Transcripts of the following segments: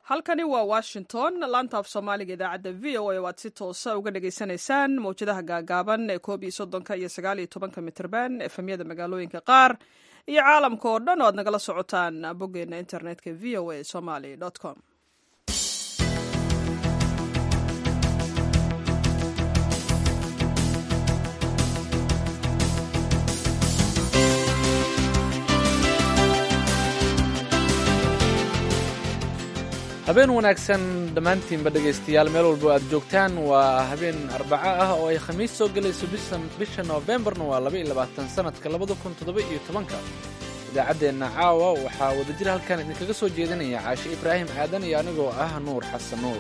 halkani waa washington laanta af soomaaliga idaacadda v o a waad si toosa uga dhagaysanaysaan mawjadaha gaagaaban ee koob iyo soddonka iyo sagaal iyo tobanka mitrban efemyada magaalooyinka qaar iyo caalamka oo dhan oo aad nagala socotaan boggeena internetka v o a somaly com habeen wanaagsan dhammaantiinba dhegaystayaal meel walbo aad joogtaan waa habeen arbaco ah oo ay khamiis soo gelayso bisha noofembarna waa laba iyo labaatan sanadka labada kun toddoba iyo tobanka idaacaddeenna caawa waxaa wadajir halkan idinkaga soo jeedinaya caashe ibraahim aadan iyo anigoo ah nuur xasan nuur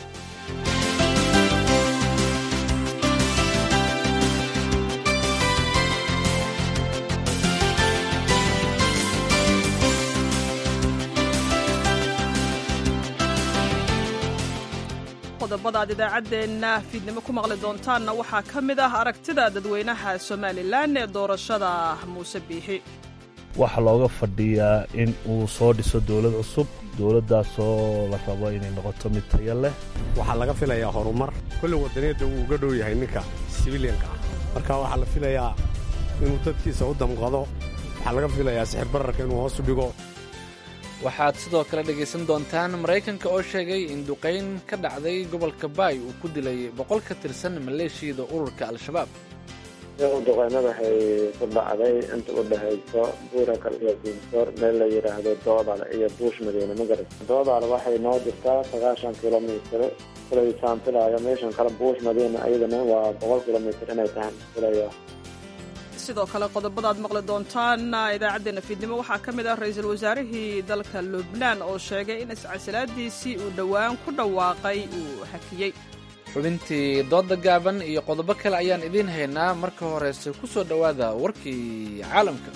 qodobada aad idaacaddeenna fiidnimo ku maqli doontaanna waxaa ka mid ah aragtida dadweynaha somalilan ee doorashada muuse biixi waxaa looga fadhiyaa in uu soo dhiso dowlad cusub dowladdaasoo la rabo inay noqoto mid taya leh waxaa laga filayaa horumar kolle waddaniyadda wuu uga dhow yahay ninka sibiliyanka ah marka waxaa la filayaa inuu dadkiisa u damqado waxaa laga filayaa sixir bararka inuu hoos u dhigo waxaad sidoo kale dhegaysan doontaan maraykanka oo sheegay in duqayn ka dhacday gobolka baay uu ku dilay boqol ka tirsan maleeshiyada ururka al-shabaab duqaynada waxay ku dhacday inta u dhexayso buurakal iyo diinsoor meel la yidhaahdo doodal iyo buush madiine magarat doodal waxay noo jirtaa sagaashan kilomitr kulay saantilaayo meeshan kale buush madiine ayadana waa boqol kilomitr inay tahay filaya sidoo kale qodobada aad maqli doontaan idaacaddeenna fiidnimo waxaa ka mid ah ra-iisul wasaarihii dalka lubnaan oo sheegay in iscasilaadiisii uu dhowaan ku dhawaaqay uu hakiyey xubintii doodda gaaban iyo qodobo kale ayaan idiin haynaa marka horeyse ku soo dhowaada warkii caalamka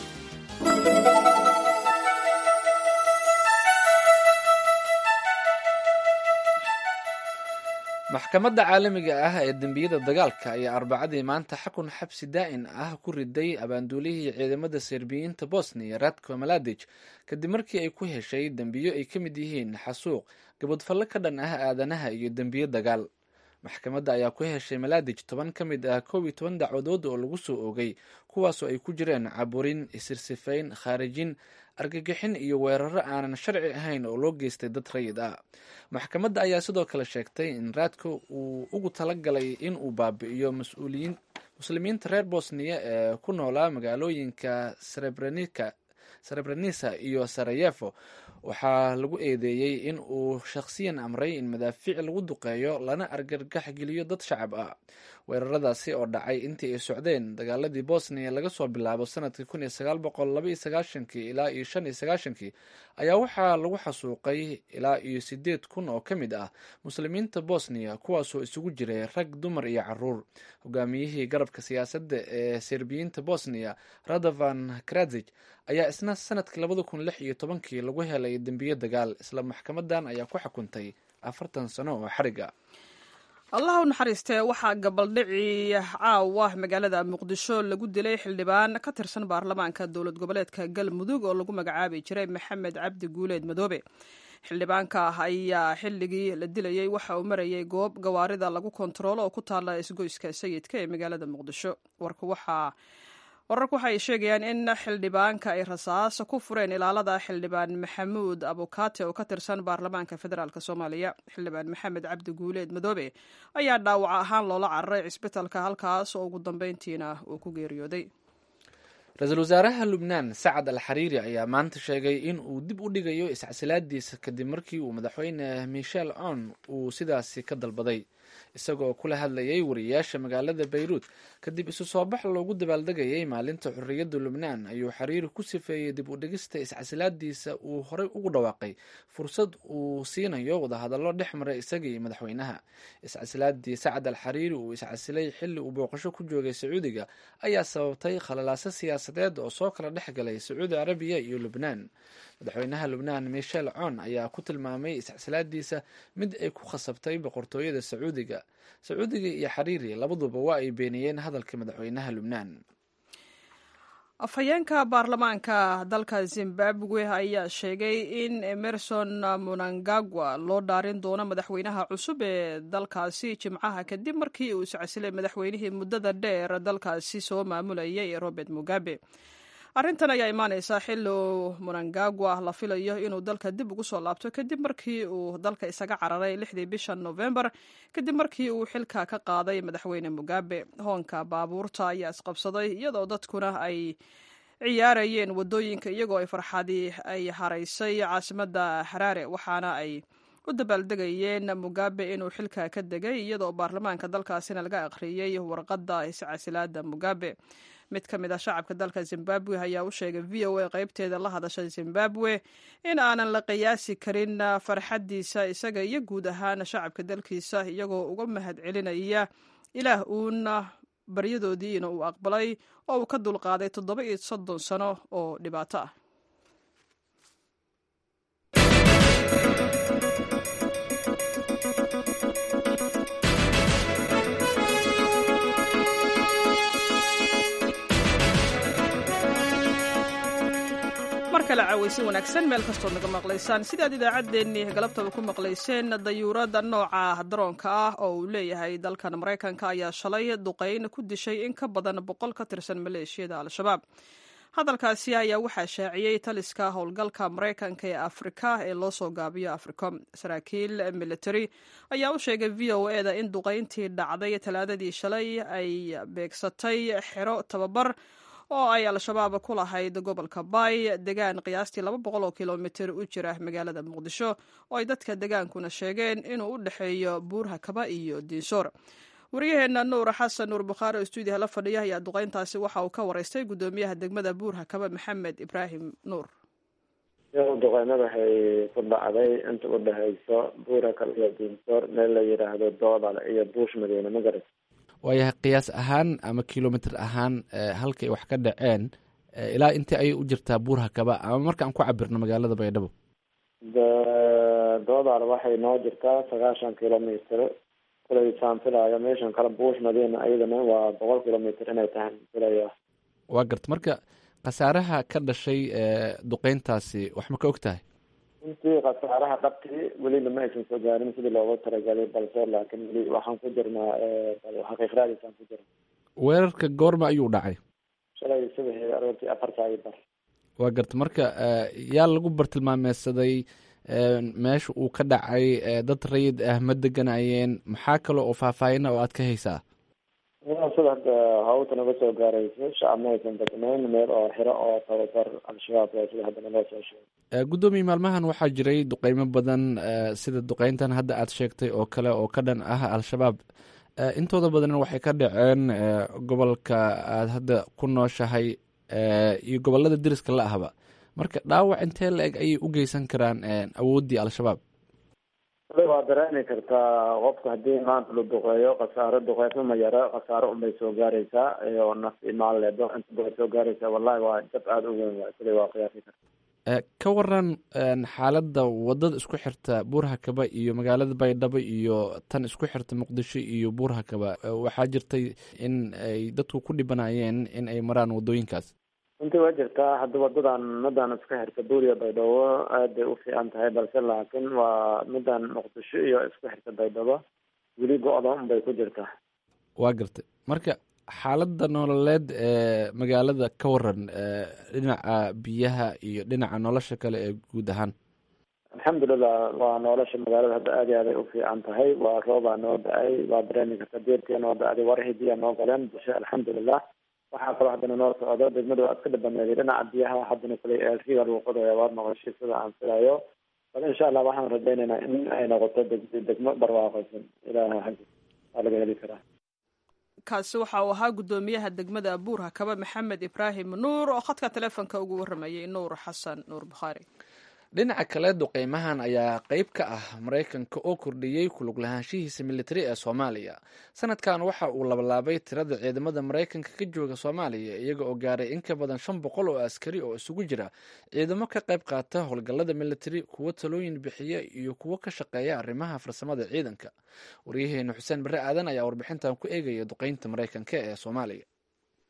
maxkamadda caalamiga ah ee dembiyada dagaalka ayaa arbacadii maanta xakun xabsi daa'in ah ku riday abaanduulihii ciidamada serbiyiinta bosniya radko maladij kadib markii ay ku heshay dembiyo ay ka mid yihiin xasuuq gabadfallo ka dhan ah aadanaha iyo dembiyo dagaal maxkamadda ayaa ku heshay maladij toban ka mid ah koob iyo toban dacwadood oo lagu soo oogay kuwaasoo ay ku jireen caburin isirsifayn khaarijin argagixin iyo weeraro aanan sharci ahayn oo loo geystay dad rayid ah maxkamadda ayaa sidoo kale sheegtay in raadko uu ugu talagalay in uu baabi'iyo mas-uuliyiin muslimiinta reer bosniya ee ku noolaa magaalooyinka srebrenika srebrenisa iyo sarayefo waxaa lagu eedeeyey in uu shakhsiyan amray in madaafiic lagu duqeeyo lana argagax geliyo dad shacab ah weeraradaasi oo dhacay intii ay socdeen dagaaladii bosniya laga soo bilaabo sanadkii kun iyo sagaal boqol laba iyo sagaashankii ilaa iyo shan iyo sagaashankii ayaa waxaa lagu xasuuqay ilaa iyo sideed kun oo ka mid ah muslimiinta bosniya kuwaasoo isugu jiray rag dumar iyo caruur hogaamiyihii garabka siyaasadda ee serbiyiinta bosniya radovan krazij ayaa isna sanadkii labada kun lix iyo tobankii lagu helay dembiyo dagaal isla maxkamadan ayaa ku xukuntay afartan sano oo xariga allah u naxariistee waxaa gabaldhici caawa magaalada muqdisho lagu dilay xildhibaan ka tirsan baarlamaanka dowlad goboleedka galmudug oo lagu magacaabi jiray maxamed cabdi guuleed madoobe xildhibaanka ayaa xilligii la dilayey waxa uu marayay goob gawaarida lagu kontaroolo oo ku taala isgoyska sayidka ee magaalada muqdisho warka waxaa wararku waxay sheegayaan in xildhibaanka ay rasaas ku fureen ilaalada xildhibaan maxamuud abukaate oo ka tirsan baarlamaanka federaalk soomaaliya xildhibaan maxamed cabdi guuleed madoobe ayaa dhaawac ahaan loola cararay cisbitalka halkaas oo ugu dambeyntiina uu ku geeriyooday ra-iisul wasaaraha lubnaan sacad al xariiri ayaa maanta sheegay in uu dib u dhigayo iscasilaadiisa kadib markii uu madaxweyne michel on uu sidaasi ka dalbaday isagoo kula hadlayay wariyaasha magaalada bayruut kadib isu soo bax loogu dabaaldegayay maalinta xorriyadda lubnaan ayuu xariiri ku sifeeyey dib u dhigista iscasilaadiisa uu horey ugu dhawaaqay fursad uu siinayo wadahadallo dhex maray isaga iyo madaxweynaha iscasilaadii sacad al xariiri uu iscasilay xilli uu booqasho ku joogay sacuudiga ayaa sababtay khalalaaso siyaasadeed oo soo kala dhex galay sacuudi carabiya iyo lubnaan madaxweynaha lubnaan michel con ayaa ku tilmaamay iscasilaadiisa mid ay ku khasabtay boqortooyada sacuudiga sacuudiga iyo xariiri labaduba waa ay beeniyeen hadalka madaxweynaha lubnaan afhayeenka baarlamaanka dalka zimbabwe ayaa sheegay in emerson munangagwa loo dhaarin doono madaxweynaha cusub ee dalkaasi jimcaha kadib markii uu iscasilay madaxweynihii muddada dheer dalkaasi soo maamulayay robert mugabe arrintan ayaa imaaneysaa xilli uu munangagwa la filayo inuu dalka dib ugu soo laabto kadib markii uu dalka isaga cararay lixdii bisha novembar kadib markii uu xilka ka qaaday madaxweyne mugabe hoonka baabuurta ayaa isqabsaday iyadoo dadkuna ay ciyaarayeen wadooyinka iyagoo ay farxadii ay haraysay caasimadda haraare waxaana ay u dabaaldegayeen mugabe inuu xilka ka degay iyadoo baarlamaanka dalkaasina laga akhriyey warqadda iscasilaada mugabe mid ka mid a shacabka dalka zimbabwe ayaa u sheegay v o a qaybteeda la hadasha zimbabwe in aanan la qiyaasi karin farxaddiisa isaga iyo guud ahaan shacabka dalkiisa iyagoo uga mahad celinaya ilaah uuna baryadoodiina uu aqbalay oo uu ka dulqaaday toddoba iyo soddon sano oo dhibaato ah mar kale caawaysin wanaagsan meel kastood naga maqlaysaan sidaad idaacaddeenii galabtaba ku maqlayseen dayuurada nooca daroonka ah oo uu leeyahay dalkan maraykanka ayaa shalay duqayn ku dishay in ka badan boqol ka tirsan maleeshiyada al-shabaab hadalkaasi ayaa waxaa shaaciyey taliska howlgalka maraykanka ee afrika ee loo soo gaabiyo africom saraakiil military ayaa u sheegay v o e da in duqayntii dhacday talaadadii shalay ay beegsatay xero tababar oo ay al-shabaab ku lahayd gobolka bay degaan qiyaastii laba boqol oo kilomitir u jira magaalada muqdisho oo ay dadka degaankuna sheegeen inuu u dhexeeyo buurha kaba iyo diinsoor waryaheena nuur xasan nuur bukhaari oo stuudiyaha la fadhiya ayaa duqayntaasi waxa uu ka waraystay guddoomiyaha degmada buurha kaba maxamed ibraahim nuur duqeynada waxay ku dhacday inta u dhexeyso buura kale iyo diinsoor meel la yidhaahdo doodal iyo buush madiine magarat waayahay qiyaas ahaan ama kilomitr ahaan halkay wax ka dhaceen ilaa intii ayay u jirtaa buurha kaba ama marka aan ku cabirno magaalada baydhabo doodal waxay noo jirtaa sagaashan kilomitr kulay saan filaayo meeshan kale buush madiina ayadana waa boqol kilomitr inay tahay filaya waa garta marka khasaaraha ka dhashay duqeyntaasi wax ma ka og tahay intii khasaaraha dhabtii welina ma aysan soo gaarin sidii loogu talagalay balse laakiin weli waxaan ku jirnaa xaqiiqraadiisaan ku jirna weerarka goorma ayuu dhacay shalay subaxii aroortii afar saac iyo bar waa garta marka yaa lagu bartilmaameysaday meesha uu ka dhacay dad rayid ah ma deganayeen maxaa kale oo faahfaahina oo aad ka haysaa sida hadda hawta naga soo gaarayso shacab ma aysan degnayn meel oo xiro oo tababar al-shabaab waa sida hadda naloo soo sheegay guddoomiye maalmahan waxaa jiray duqeymo badan sida duqeyntan hadda aad sheegtay oo kale oo ka dhan ah al-shabaab intooda badanna waxay ka dhaceen gobolka aad hadda ku nooshahay iyo gobolada deriska la ahba marka dhaawac intee la eg ayay u geysan karaan awooddii al-shabaab waa dareemi kartaa qofka haddii maanta la duqeeyo khasaaro duqeysma ma yaro khasaaro unbay soo gaaraysaa oo naf imaan leedo inta bay soo gaaraysaa wallahi waa jab aada u weyn waay sida waa qiyaasi karta ka waran xaaladda wadada isku xirta buurha kaba iyo magaalada baydhabo iyo tan isku xirta muqdisho iyo buurha kaba waxaa jirtay in ay dadku ku dhibanayeen in ay maraan wadooyinkaas runtii waa jirtaa hadda wadadan midan isku xirta buuriya baydhabo aad bay u fiican tahay balse laakiin waa midan muqdisho iyo isku xirta baydhabo weli go-da unbay ku jirtaa waa gartay marka xaaladda nololeed ee magaalada ka waran dhinaca biyaha iyo dhinaca nolosha kale ee guud ahaan alxamdulilah waa nolosha magaalada hadda aad iyo aaday u fiican tahay waa roobaa noo da-ay waa dareemi karta deertia noo da-day warahii biyaa noo galeen bulsha alxamdulilah waxaa kaloo haddana noo socdo degmada waa iska dhabaneeday dhinaca biyaha haddana kulay eelriga lagu qodaya waad noqoshay sida aan filayo bal insha allah waxaan rajaynaynaa in ay noqoto deg degmo barwaaqaysan ilaah xaggi waa laga heli karaa kaasi waxa uu ahaa guddoomiyaha degmada buurha kaba maxamed ibraahim nuur oo khadka taleefonka ugu waramayay nuur xasan nuur bukhaari dhinaca kale duqeymahan ayaa qeyb ka ah maraykanka oo kordhiyey kulug lahaanshihiisa militari ee soomaaliya sanadkan waxa uu labalaabay tirada ciidamada maraykanka ka jooga soomaaliya iyaga oo gaaray in ka badan shan boqol oo askari oo isugu jira ciidamo ka qayb qaata howlgallada militari kuwo talooyin bixiya iyo kuwo ka shaqeeya arrimaha farsamada ciidanka waryaheena xuseen barre aadan ayaa warbixintan ku eegaya duqeynta maraykanka ee soomaaliya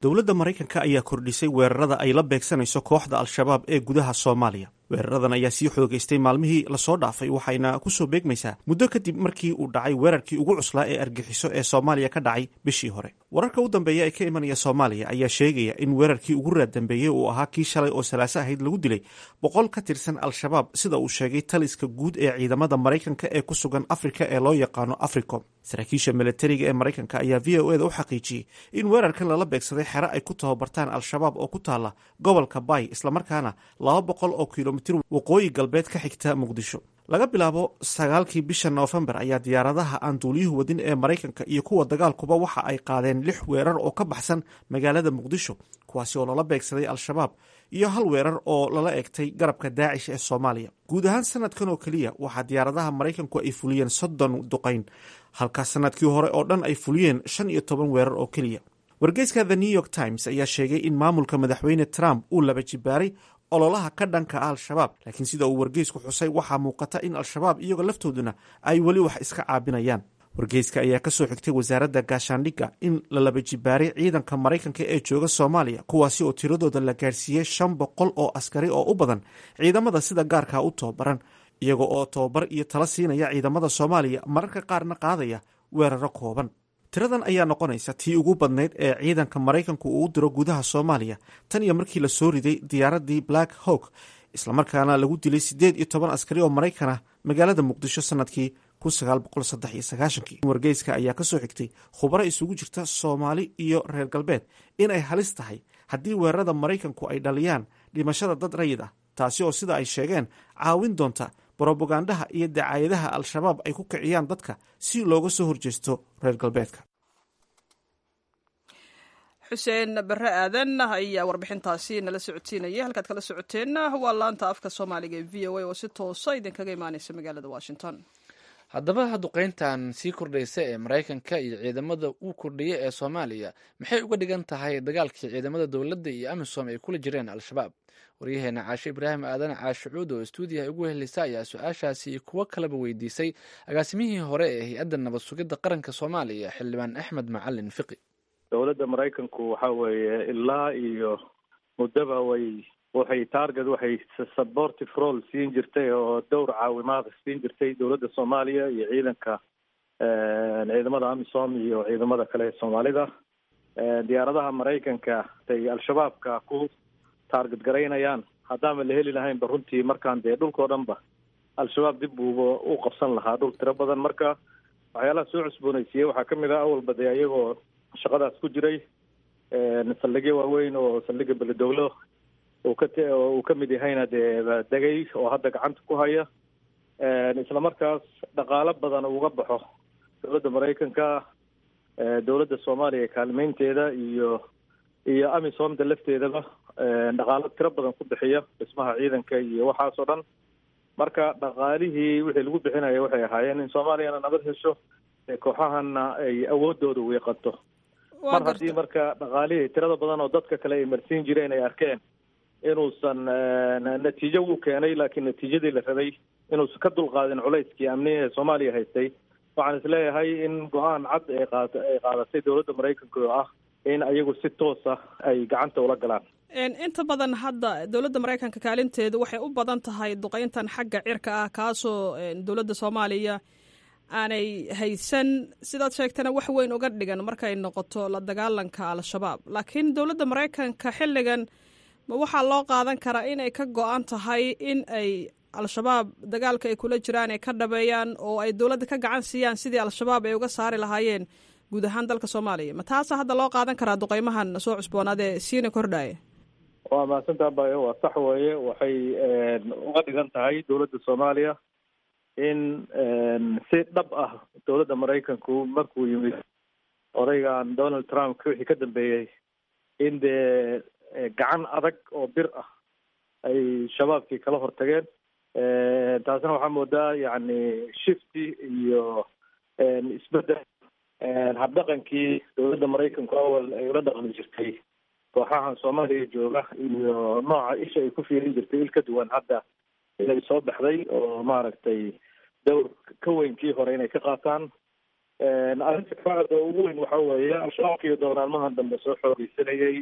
dowladda maraykanka ayaa kordhisay weerarada ay la beegsanayso kooxda al-shabaab ee gudaha soomaaliya weeraradan ayaa sii xoogaystay maalmihii lasoo dhaafay waxayna kusoo beegmaysaa muddo kadib markii uu dhacay weerarkii ugu cuslaa ee argixiso ee soomaaliya ka dhacay bishii hore wararka u dambeeya ee ka imanaya soomaaliya ayaa sheegaya in weerarkii ugu raad dambeeyey uu ahaa kii shalay oo salaaso ahayd lagu dilay boqol ka tirsan al-shabaab sida uu sheegay taliska guud ee ciidamada maraykanka ee ku sugan afrika ee loo yaqaano africom saraakiisha milatariga ee maraykanka ayaa v o eda u xaqiijiyey in weerarkan lala beegsaday xero ay ku tababartaan al-shabaab oo ku taala gobolka bay islamarkaana laba boqol oo kilomitir waqooyi galbeed ka xigta muqdisho laga bilaabo sagaalkii bisha noofembar ayaa diyaaradaha aan duuliyuhu wadin ee maraykanka iyo kuwa dagaalkuba waxa ay qaadeen lix weerar oo ka baxsan magaalada muqdisho kuwaasi oo lala beegsaday al-shabaab iyo hal weerar oo lala egtay garabka daacish ee soomaaliya guud ahaan sanadkan oo keliya waxaa diyaaradaha maraykanku ay fuliyeen soddon duqayn halka sanadkii hore oo dhan ay fuliyeen shan iyo toban weerar oo keliya wargeyska the new york times ayaa sheegay in maamulka madaxweyne trump uu laba jibaaray ololaha ka dhanka ah al-shabaab laakiin sida uu wargeysku xusay waxaa muuqata in al-shabaab iyagoo laftooduna ay weli wax iska caabinayaan wargeyska ayaa ka soo xigtay wasaaradda gaashaandhigga in la laba jibaaray ciidanka maraykanka ee jooga soomaaliya kuwaasi oo tiradooda la gaarsiiyey shan boqol oo askari oo u badan ciidamada sida gaarkaa u tababaran iyaga oo tababar iyo tala siinaya ciidamada soomaaliya mararka qaarna qaadaya weeraro kooban tiradan ayaa noqonaysa tii ugu badnayd ee ciidanka maraykanku uu u diro gudaha soomaaliya tan iyo markii la soo riday diyaaradii black hawk islamarkaana lagu dilay siddeed iyo toban askari oo maraykan ah magaalada muqdisho sanadkii wargeyska ayaa ka soo xigtay khubaro isugu jirta soomaali iyo reer galbeed in ay halis tahay haddii weerarada maraykanku ay dhaliyaan dhimashada dad rayid ah taasi oo sida ay sheegeen caawin doonta brobagandaha iyo dacaayadaha al-shabaab ay ku kiciyaan dadka si looga soo horjeesto reer galbeedka xuseen bare aadan ayaa warbixintaasi nala socodsiinaya halkaad kala socoteenna waa laanta afka soomaaliga ee v o a oo si toosa idinkaga imaaneysa magaalada washington haddaba duqeyntan sii kordhaysa ee maraykanka iyo ciidamada uu kordhiyay ee soomaaliya maxay uga dhigan tahay dagaalkii ciidamada dowladda iyo amisom ay kula jireen al-shabaab waryaheena caashe ibraahim aadan caashe cuud oo stuudiyaha ugu helisa ayaa su-aashaasi iyo kuwo kaleba weydiisay agaasimihii hore ee hay-adda nabad sugidda qaranka soomaaliya xildhibaan axmed macalin fiqi dowladda maraykanku waxa weeye ilaa iyo muddaba way waxay target waxay supportive role siin jirtay oo dowr caawimaad siin jirtay dowladda soomaaliya iyo ciidanka ciidamada amisom iyo ciidamada kale ee soomaalida diyaaradaha maraykanka ay al-shabaabka ku target garaynayaan haddaama la heli lahaynba runtii markaan dee dhulkao dhan ba al-shabaab dib buuba u qabsan lahaa dhul tiro badan marka waxyaalaha soo cusboonaysiiyey waxaa kamid ah awalba dee iyagoo shaqadaas ku jiray saldhigyo waaweyn oo saldhiga beledowlo uu ka uu ka mid yahayna dee degay oo hadda gacanta ku haya isla markaas dhaqaalo badan uga baxo dowladda maraykanka dowladda soomaaliya kaalmeynteeda iyo iyo amisomda lafteedaba dhaqaalo tiro badan ku bixiya dhismaha ciidanka iyo waxaas oo dhan marka dhaqaalihii wixii lagu bixinaya waxay ahaayeen in soomaaliyana nabad hesho kooxahana ay awoodooda wiiqanto mar haddii marka dhaqaalihii tirada badan oo dadka kale ay marsiin jireen ay arkeen inuusan natiijo wuu keenay laakiin natiijadii la rabay inuusan ka dulqaadin culayskii amniga ee soomaaliya haystay waxaan isleeyahay in go-aan cad ay qaad ay qaadatay dowladda maraykanka oo ah in ayagu si toosa ay gacanta ula galaan inta badan hadda dowladda maraykanka kaalinteedu waxay u badan tahay duqeyntan xagga cirka ah kaasoo dowladda soomaaliya aanay haysan sidaad sheegtana wax weyn uga dhigan markay noqoto la dagaalanka al-shabaab laakiin dowladda maraykanka xilligan ma waxaa loo qaadan karaa inay ka go-an tahay in ay al-shabaab dagaalka ay kula jiraan ay ka dhabeeyaan oo ay dowladda ka gacan siiyaan sidii al-shabaab ay uga saari lahaayeen guud ahaan dalka soomaaliya ma taasa hadda loo qaadan karaa duqeymahan soo cusboonaad ee siina kordhaya waa mahadsantaa bayo waa sax weeye waxay uga dhigan tahay dowladda soomaaliya in si dhab ah dowladda maraykanku markuu yimid odaygan donald trump wixii ka dambeeyey in dee gacan adag oo bir ah ay shabaabkii kala hortageen taasna waxaa moodaa yacni shifty iyo isbedel habdhaqankii dowladda maraykanku awal ay ula dhaqmi jirtay kooxahan soomaaliya jooga iyo nooca isha ay ku fiirin jirtay il ka duwan hadda inay soo baxday oo maaragtay dowr ka weynkii hore inay ka qaataan arrinta kabacda ugu weyn waxa weeye al-shabaabkiiyo dooraalmahan dambe soo xoogeysanayay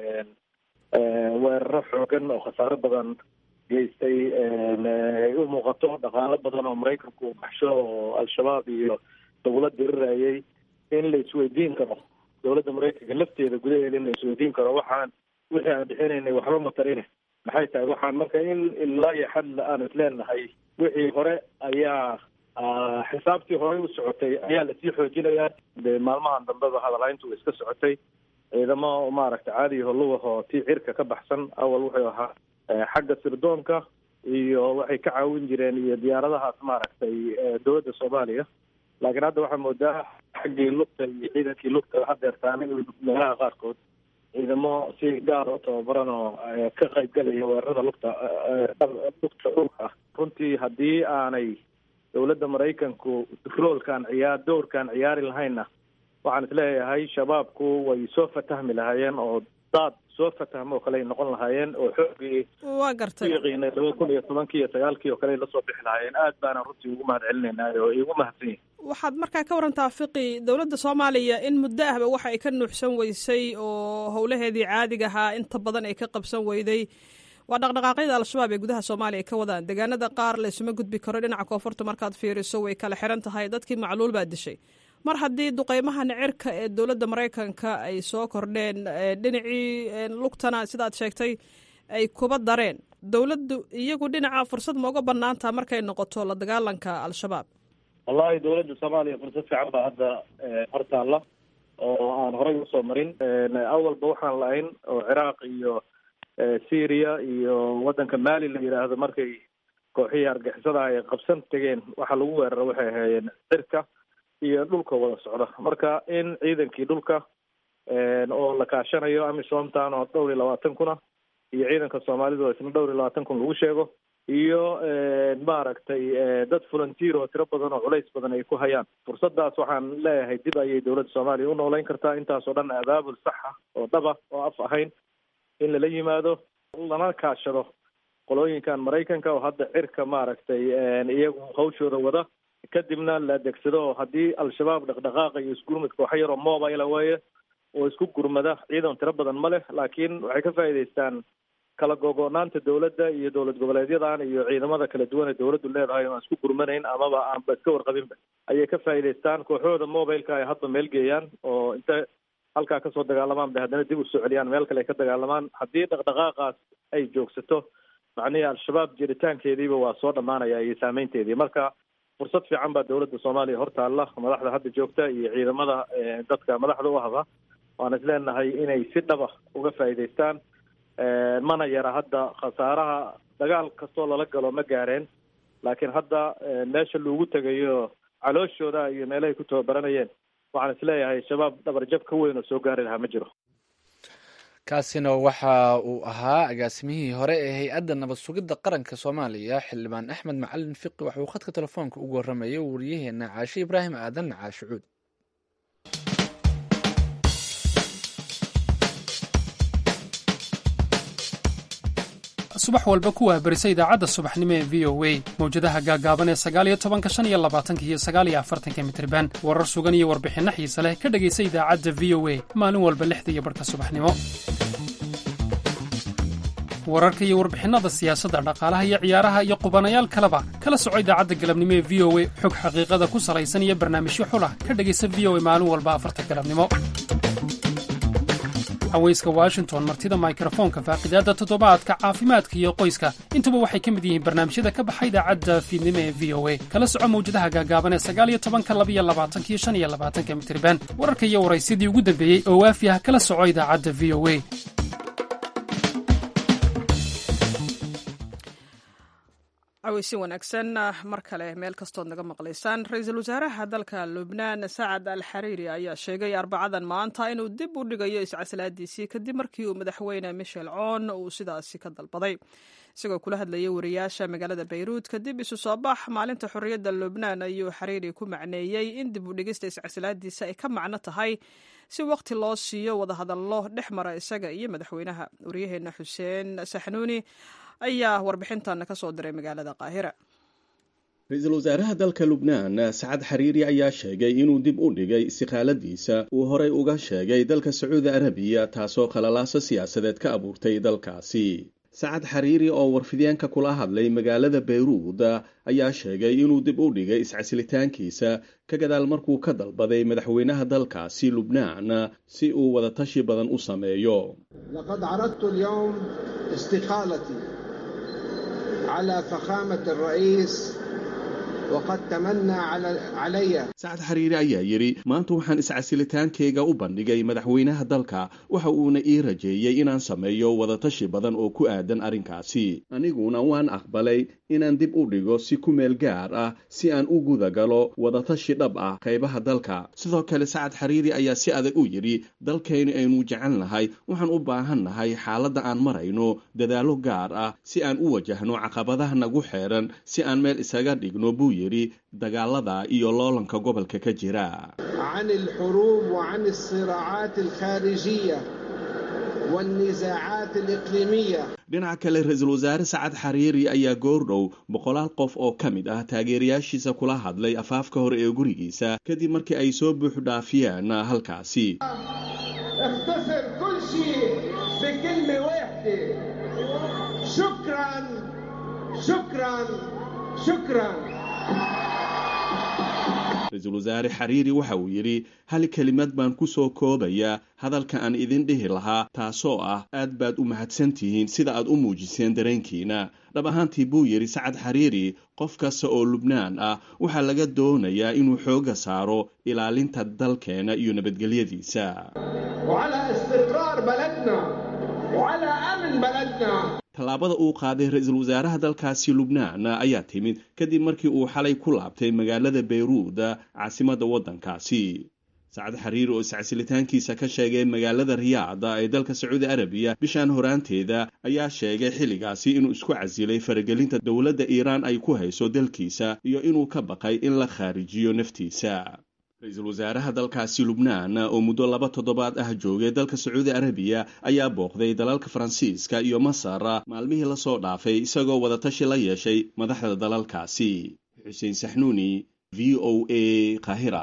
weeraro xoogan oo khasaaro badan geystay ay u muuqato dhaqaalo badan oo maraykanku baxsho oo al-shabaab iyo dawlad dirirayay in la isweydiin karo dowladda maraykanka lafteeda gudaheeda in la isweydiin karo waxaan wixii aan bixinaynay waxba matarine maxay tahay waxaan marka in ilaa iyo xad aan isleenahay wixii hore ayaa xisaabtii horey u socotay ayaa lasii xoojinayaa de maalmahan dambeba hadalhayntu iska socotay ciidamo maaragtay caadiyaho lugahoo tii cirka ka baxsan awal wuxuu ahaa xagga sirdoonka iyo waxay ka caawin jireen iyo diyaaradahaas maaragtay dowladda soomaaliya laakiin hadda waxaa moodaa xaggii lugta iyo ciidankii lugta hadeertaana meelaha qaarkood ciidamo si gaar u tababaran oo ka qaybgalaya weerarada lugta lugta dhulka runtii haddii aanay dowladda maraykanku roolkan ciyaar dowrkan ciyaari lahaynna waxaan isleeyahay shabaabku way soo fatahmi lahaayeen oo daad soo fatahmo oo kale ay noqon lahaayeen oo xoogii waa gartay yaqiinay laba kun iyo tobankii iyo sagaalkii oo kale ay lasoo bixi lahaayeen aad baana runtii ugu mahad celinaynaa oo igu mahadsan yihin waxaad markaa ka warantaa fiqi dowladda soomaaliya in muddo ahba waxa ay ka nuuxsan weysay oo howlaheedii caadiga ahaa inta badan ay ka qabsan weyday waa dhaqdhaqaaqyada al-shabaab ee gudaha soomaaliya ay ka wadaan deegaanada qaar laysuma gudbi karo dhinaca koonfurta markaad fiiriso way kala xiran tahay dadkii macluul baa dishay mar haddii duqeymahan cirka ee dowladda maraykanka ay soo kordheen dhinacii lugtana sidaad sheegtay ay kuba dareen dowladdu iyagu dhinaca fursad ma uga banaantaha markay noqoto la dagaalanka al-shabaab wallahi dowladda soomaaliya fursad fiican baa hadda hortaalla oo aan horey usoo marin awalba waxaan lahayn oo ciraaq iyo syria iyo waddanka mali la yidhaahdo markay kooxihii argixisada ay qabsan tegeen waxaa lagu weerara waxay ahaayeen cirka iyo dhulka wada socda marka in ciidankii dhulka oo la kaashanayo amisomtan oo dhowr iyo labaatan kuna iyo ciidanka soomaalidu oo isna dhowr iyo labaatan kun lagu sheego iyo maaragtay dad volunteer oo tiro badan oo culays badan ay ku hayaan fursadaas waxaan leeyahay dib ayay dowladda soomaaliya u noolayn kartaa intaasoo dhan abaabul saxa oo dhaba oo af ahayn in lala yimaado lana kaashado qolooyinkan maraykanka oo hadda cirka maaragtay iyagu hawshooda wada kadibna la adeegsado oo haddii al-shabaab dhaqdhaqaaqa iyo isgurmudka waxa yaroo mobile weeye oo isku gurmada ciidan tiro badan ma leh laakiin waxay ka faa'iidaystaan kala gogo'naanta dowladda iyo dowlad goboleedyadan iyo ciidamada kala duwan ee dowladdu leedahay oo aan isku gurmanayn amaba aanba iska warqabinba ayay ka faa'iidaystaan kooxooda mobileka ay hadda meel geeyaan oo inta halkaa kasoo dagaalamaan bay haddana dib u soo celiyaan meel kale ay ka dagaalamaan haddii dhaqdhaqaaqaas ay joogsato macnihii al-shabaab jiritaankeediiba waa soo dhammaanaya iyo saameynteedii marka fursad fiican baa dowladda soomaaliya hortaalla madaxda hadda joogta iyo ciidamada dadka madaxda u ahba waan isleenahay inay si dhaba uga faa'iidaystaan mana yara hadda khasaaraha dagaal kastoo lala galo ma gaareen laakiin hadda meesha loogu tegayo calooshooda iyo meelahay ku tababaranayeen waxaan isleeyahay shabaab dhabarjab ka weyn oo soo gaari lahaa ma jiro kaasina waxa uu ahaa agaasimihii hore ee hay-adda nabad sugidda qaranka soomaaliya xildhibaan axmed macalin fiqi waxa uu khadka telefoonka ugu warramayay wariyaheena caashe ibraahim aadan caashe cuud subax walba ku waabarisa idaacadda subaxnimo ee v o a mawjadaha gaagaaban ee sagaaliyo tobanka shan iyo labaatanka iyo sagaaliyo afartanka mitriban warar sugan iyo warbixinno xiise leh ka dhegaysa idaacadda v o a maalin walba lixda iyo barhka subaxnimo wararka iyo warbixinnada siyaasadda dhaqaalaha iyo ciyaaraha iyo qubanayaal kaleba kala soco idaacadda galabnimo ee v o a xog xaqiiqada ku salaysan iyo barnaamijyo xulah ka dhegaysa v o a maalin walba afarta galabnimo haweyska washington martida mikrofoonka faaqidaadda toddobaadka caafimaadka iyo qoyska intuba waxay ka mid yihiin barnaamijyada ka baxa idaacadda fiidnimo ee v o a kala soco mawjadaha gaagaaban ee sagaaliyo tobanka labiyo labaatankiyo shan iyo labaatanka mitriban wararka iyo waraysyadii ugu dambeeyey oo waafi ah kala soco idaacadda v o a caweysi wanaagsan mar kale meel kastood naga maqlaysaan ra-iisul wasaaraha dalka lubnaan sacad al xariiri ayaa sheegay arbacadan maanta inuu dib u dhigayo iscaslaadiisii kadib markii uu madaxweyne michel coon uu sidaasi ka dalbaday isagoo kula hadlayay wariyaasha magaalada bayruud kadib isu soo bax maalinta xorriyadda lubnaan ayuu xariiri ku macneeyey in dib u dhigista iscaslaadiisa ay ka macno tahay si waqti loo siiyo wadahadallo dhex mara isaga iyo madaxweynaha waryaheena xuseen saxnuuni ayaa warbixintan ka soo diray magaalada qaahira ra-iisul wasaaraha dalka lubnaan sacad xariiri ayaa sheegay inuu dib u dhigay istiqaaladiisa uu horey uga sheegay dalka sacuudi arabiya taasoo khalalaaso siyaasadeed ka abuurtay dalkaasi sacad xariiri oo warfideenka kula hadlay magaalada bayruud ayaa sheegay inuu dib u dhigay iscasilitaankiisa ka gadaal markuu ka dalbaday madaxweynaha dalkaasi lubnaan si uu wadatashi badan u sameeyo laqad caradtu alyowm istiqaalatii cala fakhaamati alra'iis waqad tamanaa calaya sacad xariiri ayaa yidhi maanta waxaan iscasilitaankayga u bandhigay madaxweynaha dalka waxa uuna ii rajeeyey inaan sameeyo wadatashi badan oo ku aadan arrinkaasi aniguna waan aqbalay inaan dib u dhigo si ku meel gaar ah si aan u guda galo wadatashi dhab ah qaybaha dalka sidoo kale sacad xariiri ayaa si adag u yidhi dalkaynu aynu jecel nahay waxaan u baahan nahay xaaladda aan marayno dadaallo gaar ah si aan u wajahno caqabadaha nagu xeeran si aan meel isaga dhigno buu yidhi dagaalada iyo loolanka gobolka ka jira can alxuruub wa can alsiraacaat alkhaarijiya walnisaacaat aliqliimiya dhinaca kale ra-iisul wasaare sacad xariiri ayaa goordhow boqolaal qof oo ka mid ah taageerayaashiisa kula hadlay afaafka hore ee gurigiisa kadib markii ay soo buux dhaafiyeen halkaasi اختصر كل شيء بكلمة واحدة شكرا شكرا شكرا ra-iisul wasaare xariiri waxa uu yidhi hal kelimad baan ku soo koobayaa hadalka aan idin dhihi lahaa taasoo ah aad baad u mahadsantihiin sida aad u muujiseen dareenkiina dhab ahaantii buu yidhi sacad xariiri qof kasta oo lubnaan ah waxaa laga doonayaa inuu xoogga saaro ilaalinta dalkeena iyo nabadgelyadiisa وعلى استقرار بلدنا وعلى أمن بلدنا tallaabada uu qaaday ra-iisul wasaaraha dalkaasi lubnaan ayaa timid kadib markii uu xalay ku laabtay magaalada bayruud caasimadda waddankaasi sacad xariiri oo iscasilitaankiisa ka sheegay magaalada riyaada ee dalka sacuudi arabiya bishaan horaanteeda ayaa sheegay xilligaasi inuu isku casilay faragelinta dowladda iiraan ay ku hayso dalkiisa iyo inuu ka baqay in la khaarijiyo naftiisa ra-iisul wasaaraha dalkaasi lubnaan oo muddo laba toddobaad ah joogay dalka sacuudi arabiya ayaa booqday dalalka faransiiska iyo masar maalmihii lasoo dhaafay isagoo wadatashi la yeeshay madaxda dalalkaasi xuseen saxnuuni v o a kahira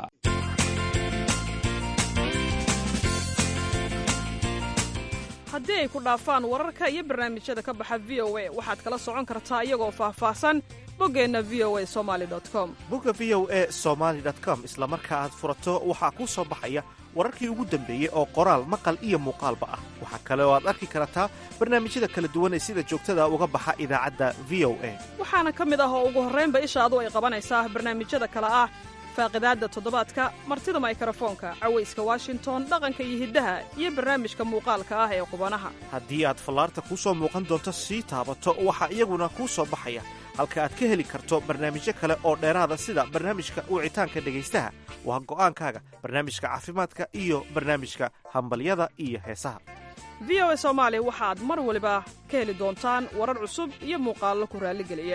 haddii ay ku dhaafaan wararka iyo barnaamijyada ka baxa v o a waxaad kala socon kartaa iyagoo faahfaahsan boggeenna v o a somaali com bogga v o a somaali com isla marka aad furato waxaa kuu soo baxaya wararkii ugu dambeeyey oo qoraal maqal iyo muuqaalba ah waxaa kale oo aad arki kartaa barnaamijyada kala duwan ee sida joogtada uga baxa idaacadda v o a waxaana ka mid ah oo ugu horraynba ishaadu ay qabanaysaa barnaamijyada kale ah faaqidaadda toddobaadka martida maykrofoonka cawayska washington dhaqanka iyo hiddaha iyo barnaamijka muuqaalka ah ee qubanaha haddii aad fallaarta kuu soo muuqan doonto sii taabato waxaa iyaguna kuu soo baxaya halka aad ka heli karto barnaamijyo kale oo dheeraada sida barnaamijka wicitaanka dhegaystaha waa go'aankaaga barnaamijka caafimaadka iyo barnaamijka hambalyada iyo heesaha v o a soomaali waxaad mar waliba ka heli doontaan warar cusub iyo muuqaallo ku raalligeliya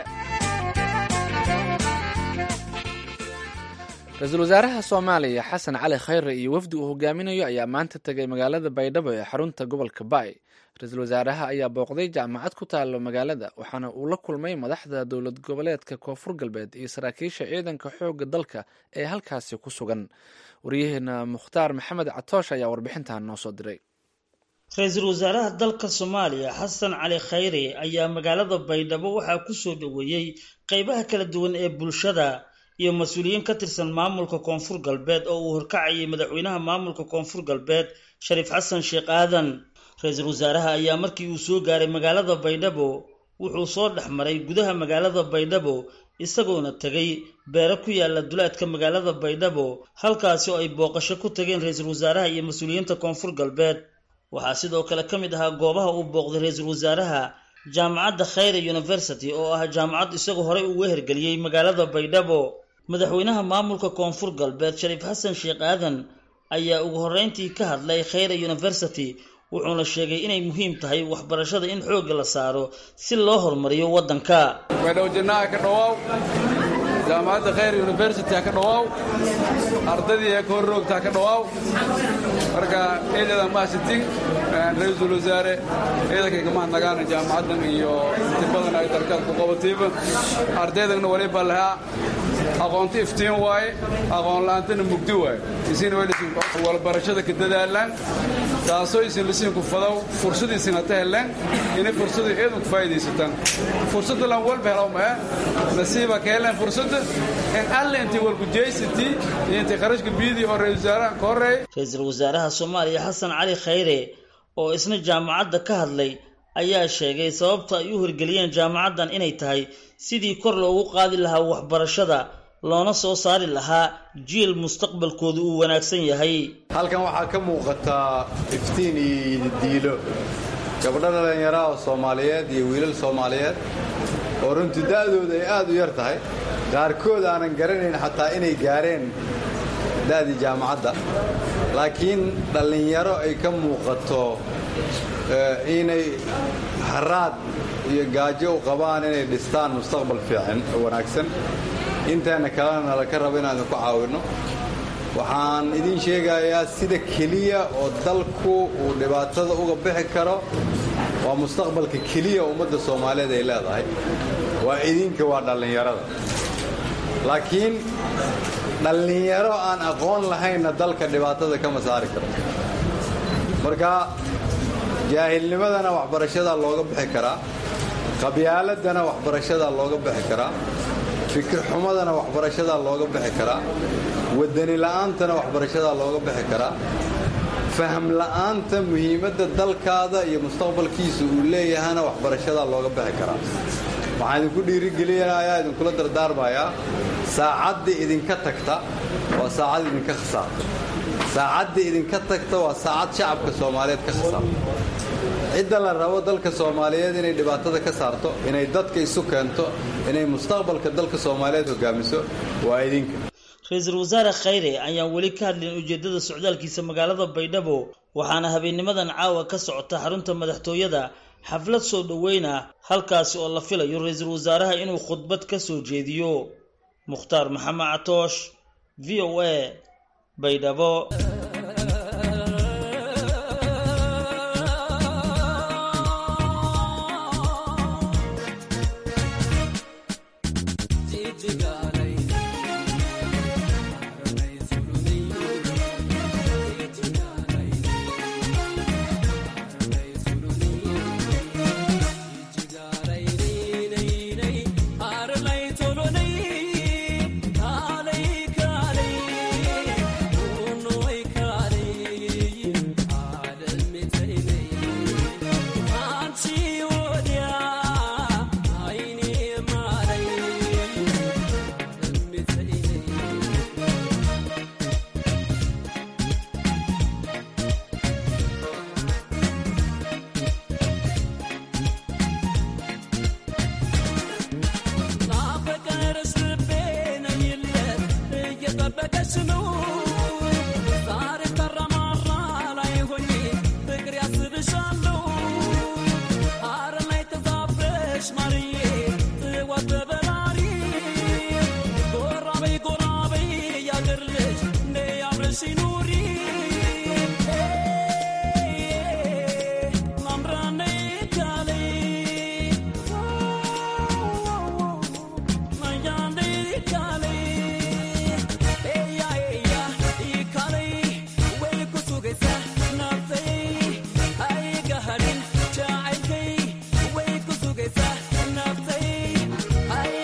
ra-iisul wasaaraha soomaaliya xasan cali khayre iyo wafdi uu hogaaminayo ayaa maanta tegay magaalada baydhabo ee xarunta gobolka baay ra-iisul wasaaraha ayaa booqday jaamacad ku taalo magaalada waxaana uu la kulmay madaxda dowlad goboleedka koonfur galbeed iyo saraakiisha ciidanka xoogga dalka ee halkaasi ku sugan waryaheena mukhtaar maxamed catoosh ayaa warbixintan noo soo diray ra-iisul wasaaraha dalka soomaaliya xasan cali khayre ayaa magaalada baydhabo waxaa ku soo dhoweeyey qeybaha kala duwan ee bulshada iyo mas-uuliyiin ka tirsan maamulka koonfur galbeed oo uu horkacayay madaxweynaha maamulka koonfur galbeed shariif xasan sheekh aadan ra-iisul wasaaraha ayaa markii uu soo gaaray magaalada baydhabo wuxuu soo dhex maray gudaha magaalada baydhabo isagoona tegay beero ku yaala duleedka magaalada baydhabo halkaasi oo ay booqasho ku tageen ra-iisul wasaaraha iyo mas-uuliyiinta koonfur galbeed waxaa sidoo kale ka mid ahaa goobaha uu booqday ra-iisul wasaaraha jaamacadda khayre university oo ah jaamacad isagoo horey uga hergeliyey magaalada baydhabo madaxweynaha maamulka koonfur galbeed shariif xasan sheekh aadan ayaa ugu horreyntii ka hadlay khayre university wuxuuna sheegay inay muhiim tahay waxbarashada in xoogga la saaro si loo horumariyo waddanka baydhabo jannaha ka dhawaaw jaamacadda khayr university ha ka dhawaaw ardadii ee ka horroogtaa ka dhawaaw marka ciidada mahadsantiin ra-iisul wasaare ciidankay ka mahadnagaana jaamacaddan iyo inti badan ay dalkaad ku qabatayba ardaydagna waliba lahaa aqoonta iftiin waaye aqoon la'aantana mugdi waaye isina walbarashada ka dadaalaan taasoo isin lisiinku fadaw fursadiisina ta heleen inay fursadu eedan ku faa'iidaysataan fursadda lan walba helaw mae nasiiba ka heleen fursadda in alle intay walgujaysatii iyo intay kharashka biyadii oo ra-isul wasaaraha ka horreeyay ra-iisul wasaaraha soomaaliya xasan cali khayre oo isna jaamacadda ka hadlay ayaa sheegay sababta ay u hirgeliyeen jaamacaddan inay tahay sidii kor loogu qaadi lahaa waxbarashada loona soo saari lahaa jiil mustaqbalkooda uu wanaagsan yahay halkan waxaa ka muuqataa iftiin iyo diilo gabdho dhallinyaraha oo soomaaliyeed iyo wiilal soomaaliyeed oo runtii da'dooda ay aad u yar tahay qaarkood aanan garanayn xataa inay gaareen da'dii jaamacadda laakiin dhallinyaro ay ka muuqato inay haraad iyo gaajo u qabaan inay dhistaan mustaqbal fiican oo wanaagsan inteena kalena laka rabo inaan idinku caawinno waxaan idiin sheegayaa sida keliya oo dalku uu dhibaatada uga bixi karo waa mustaqbalka keliya ummadda soomaaliyeed ay leedahay waa idinka waa dhallinyarada laakiin dhallinyaro aan aqoon lahaynna dalka dhibaatada kama saari karo marka jaahilnimadana waxbarashadaa looga bixi karaa qabyaaladana waxbarashadaa looga bixi karaa fikir xumadana waxbarashadaa looga bixi karaa wadani la'aantana waxbarashadaa looga bixi karaa faham la'aanta muhiimadda dalkaada iyo mustaqbalkiisa uu leeyahana waxbarashadaa looga bixi karaa waxaan idinku dhiirigelinayaa idinkula dardaarmayaa saacadda idinka tagta waa saacad idinka khasaarta saacadda idinka tagta waa saacad shacabka soomaaliyeed ka khasaarta cidda la rabo dalka soomaaliyeed inay dhibaatada ka saarto inay dadka isu keento inay mustaqbalka dalka soomaaliyeed hogaamiso waa idinka ra-iisul wasaare khayre ayaan weli ka hadlin ujeeddada socdaalkiisa magaalada baydhabo waxaana habeennimadan caawa ka socota xarunta madaxtooyada xaflad soo dhoweyna halkaasi oo la filayo ra-iisul wasaaraha inuu khudbad ka soo jeediyo mukhtaar maxamed catoosh v o a baydhabo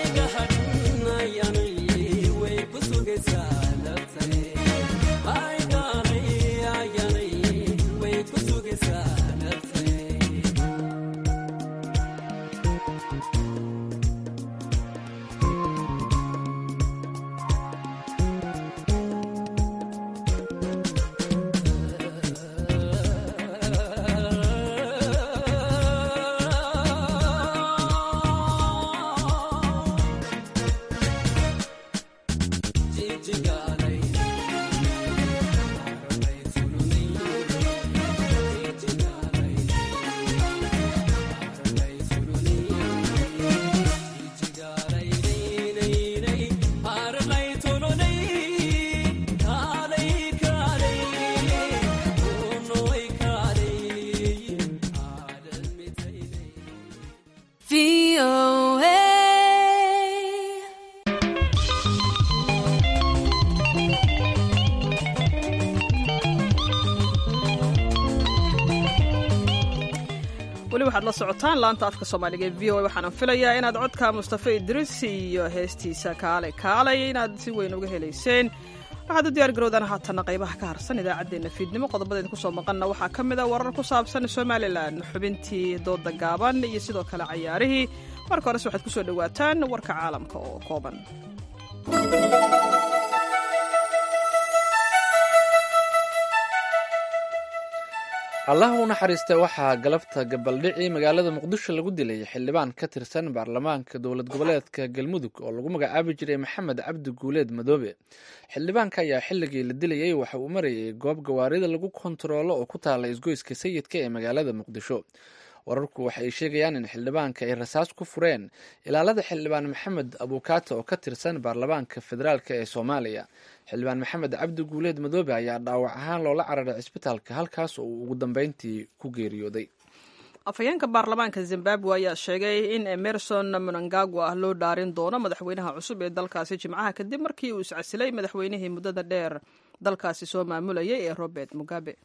Ay waxaad la socotaan laanta afka soomaaliga ee v o a waxaana filayaa inaad codka mustafa idris iyo heestiisa kaale kaalay inaad si weyn uga helayseen waxaad u diyaar garowdaan haatanna qaybaha ka harsan idaacaddeenna fiidnimo qodobadeed kusoo maqanna waxaa ka mid a warar ku saabsan somalilan xubintii dooda gaaban iyo sidoo kale cayaarihii marka hores waxaad kusoo dhowaataan warka caalamka oo kooban allaha u naxariista waxaa galabta gabaldhici magaalada muqdisho lagu dilay xildhibaan ka tirsan baarlamaanka dowlad goboleedka galmudug oo lagu magacaabi jiray maxamed cabdi guuleed madoobe xildhibaanka ayaa xilligii la dilayay waxa uu marayay goob gawaarida lagu kontaroolo oo ku taala isgoyska sayidka ee magaalada muqdisho wararku waxa ay sheegayaan in xildhibaanka ay rasaas ku fureen ilaalada xildhibaan maxamed abukaata oo ka tirsan baarlamaanka federaalk ee soomaaliya xildhibaan maxamed cabdi guuleed madoobe ayaa dhaawac ahaan loola cararay cisbitaalka halkaas oo uu ugu dambeyntii ku geeriyooday afhayeenka baarlamaanka zimbabwe ayaa sheegay in emerson mnangagwa loo dhaarin doono madaxweynaha cusub ee dalkaasi jimcaha kadib markii uu iscasilay madaxweynihii muddada dheer dalkaasi soo maamulayay ee robert mugabe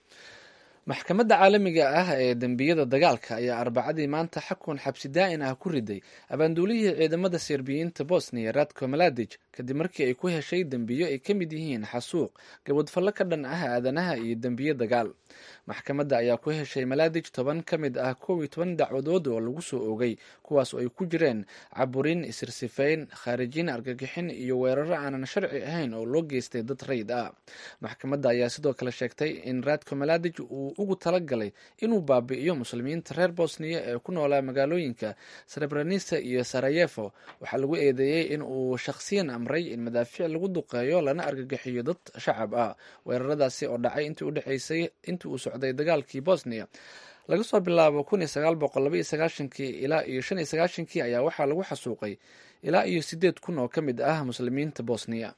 maxkamadda caalamiga ah ee dembiyada dagaalka ayaa arbacadii maanta xakun xabsi daa'in ah ku riday abaanduulihii ciidamada serbiyiinta bosniya radko maladij kadib markii ay ku heshay dembiyo ay ka mid yihiin xasuuq gabadfallo ka dhan ah aadanaha iyo dembiyo dagaal maxkamadda ayaa ku heshay maladij toban ka mid ah kow iyo toban dacwadood oo lagu soo oogay kuwaas oo ay ku jireen caburin isirsifayn khaarijin argagixin iyo weeraro aanan sharci ahayn oo loo geystay dad rayid ah maxkamadda ayaa sidoo kale sheegtay in radko maladij uu ugu talagalay inuu baabi'iyo muslimiinta reer bosniya ee ku noolaa magaalooyinka srebranisa iyo sarayefo waxaa lagu eedeeyey in uu shakhsiyan amray in madaafiic lagu duqeeyo lana argagixiyo dad shacab ah weeraradaasi oo dhacay intii udhexeysay intii uu socday dagaalkii bosniya laga soo bilaabo kun iyo sagaal boqol laba iyo sagaashankii ilaa iyo shan iyo sagaashankii ayaa waxaa lagu xasuuqay ilaa iyo sideed kun oo ka mid ah muslimiinta bosniya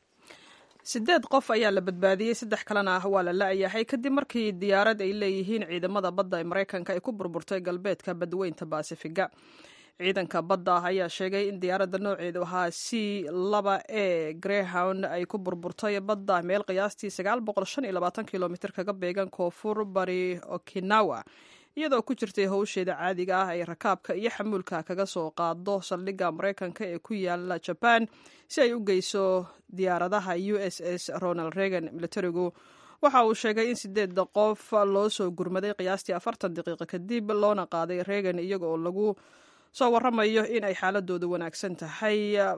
sideed qof ayaa la badbaadiyey saddex kalena ah waa la la-yahay kadib markii diyaarad ay leeyihiin ciidamada badda ee maraykanka ay ku burburtay galbeedka badweynta baasifiga ciidanka badda ayaa sheegay in diyaaradda nooceedu ahaa c laba e greyhound ay ku burburtay badda meel qiyaastii sagaal boqol shan iyo labaatan kilomitr kaga beegan koonfur bari okinawa iyadoo ku jirtay howsheeda caadiga ah ay rakaabka iyo xamuulka kaga soo qaado saldhigga maraykanka ee ku yaala jaban si ay u geyso diyaaradaha u s s ronald reagan militarigu waxa uu sheegay in sideeda qof loo soo gurmaday qiyaastii afartan daqiiqo kadib loona qaaday reagan iyaga oo lagu soo waramayo in ay xaaladooda wanaagsan tahay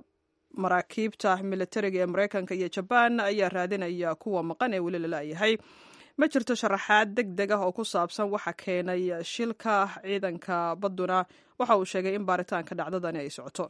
maraakiibta militariga ee maraykanka iyo jabaan ayaa raadinaya kuwa maqan ee weli la la-yahay ma jirto sharaxaad deg deg ah oo ku saabsan waxa keenay shilka ciidanka badduna waxa uu sheegay in baaritaanka dhacdadani ay socoto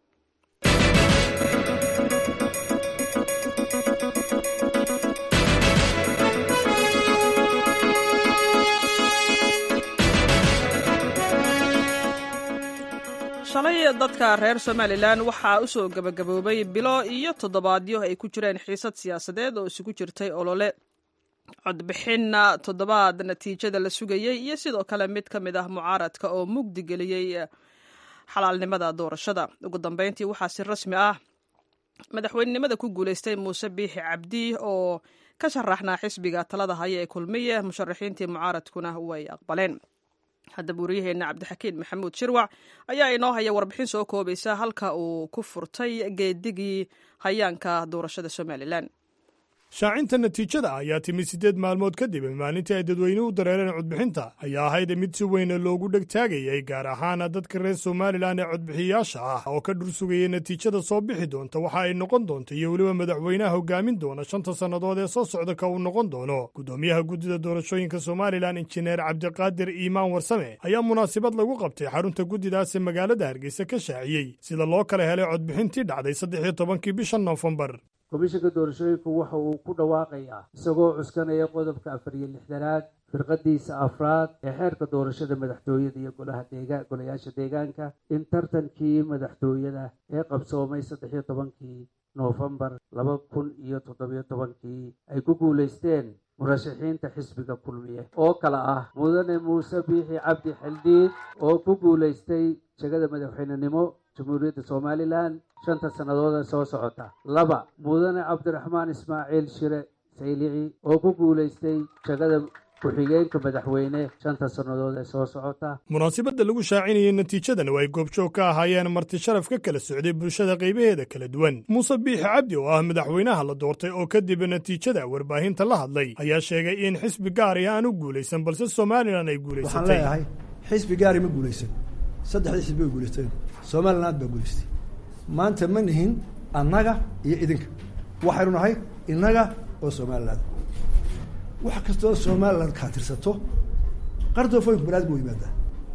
shalay dadka reer somalilan waxaa u soo gabagaboobay bilo iyo toddobaadyo ay ku jireen xiisad siyaasadeed oo isugu jirtay olole codbixinna toddobaad natiijada la sugayey iyo sidoo kale mid ka mid ah mucaaradka oo mugdi geliyey xalaalnimada doorashada ugu dambeyntii waxaa si rasmi ah madaxweynenimada ku guuleystay muuse biixi cabdi oo ka sharaxnaa xisbiga talada haya ee kulmiye musharaxiintii mucaaradkuna way aqbaleen haddaba wariyaheenna cabdixakiin maxamuud shirwac ayaa inoo haya warbixin soo koobaysa halka uu ku furtay geedigii hayaanka doorashada somalilan shaacinta natiijada ayaa timid siddeed maalmood kadib maalintii ay dadweynuhu u dareereen codbixinta ayaa ahayd mid si weyna loogu dhegtaagayay gaar ahaan dadka reer somalilan ee codbixiyaasha ah oo ka dhursugayay natiijada soo bixi doonta waxa ay noqon doonta iyo weliba madaxweynaha hogaamin doona shanta sannadood ee soo socda ka uu noqon doono guddoomiyaha guddida doorashooyinka somalilan injineer cabdiqaadir iimaan warsame ayaa munaasabad lagu qabtay xarunta guddidaas ee magaalada hargeysa ka shaaciyey sida loo kala helay codbixintii dhacday saddex iyo tobankii bisha noofembar komishanka doorashooyinka waxa uu ku dhawaaqayaa isagoo cuskanaya qodobka afar iyo lixdanaad firqadiisa afraad ee xeerka doorashada madaxtooyada iyo golaha deega golayaasha deegaanka in tartankii madaxtooyada ee qabsoomay saddex iyo tobankii noofembar laba kun iyo toddobiyo tobankii ay ku guulaysteen murashaxiinta xisbiga kulmiye oo kale ah mudane muuse biixi cabdi xildhiid oo ku guulaystay jegada madaxweynenimo jamhuuriyadda somalilan shanta sannadood ee soo socota laba mudane cabdiraxmaan ismaaciil shire saylici oo ku guulaystay jegada ku-xigeenka madaxweyne shanta sannadood ee soo socota munaasabadda lagu shaacinayay natiijadan oo ay goobjoog ka ahaayeen marti sharaf ka kala socday bulshada qaybaheeda kala duwan muuse biixi cabdi oo ah madaxweynaha la doortay oo kadib natiijada warbaahinta la hadlay ayaa sheegay in xisbi gaari aan u guulaysan balse somalilan ay waxaan guulaysatay leeyahay xisbi gaari ma guulaysan saddexdii xisbi way guulaysteen somaliland baa guulaystay maanta ma nihin annaga iyo idinka waxaynu nahay innaga oo somaliland wax kastoo somaliland kaa tirsato qardoofooyinku banaadam u yimaadaa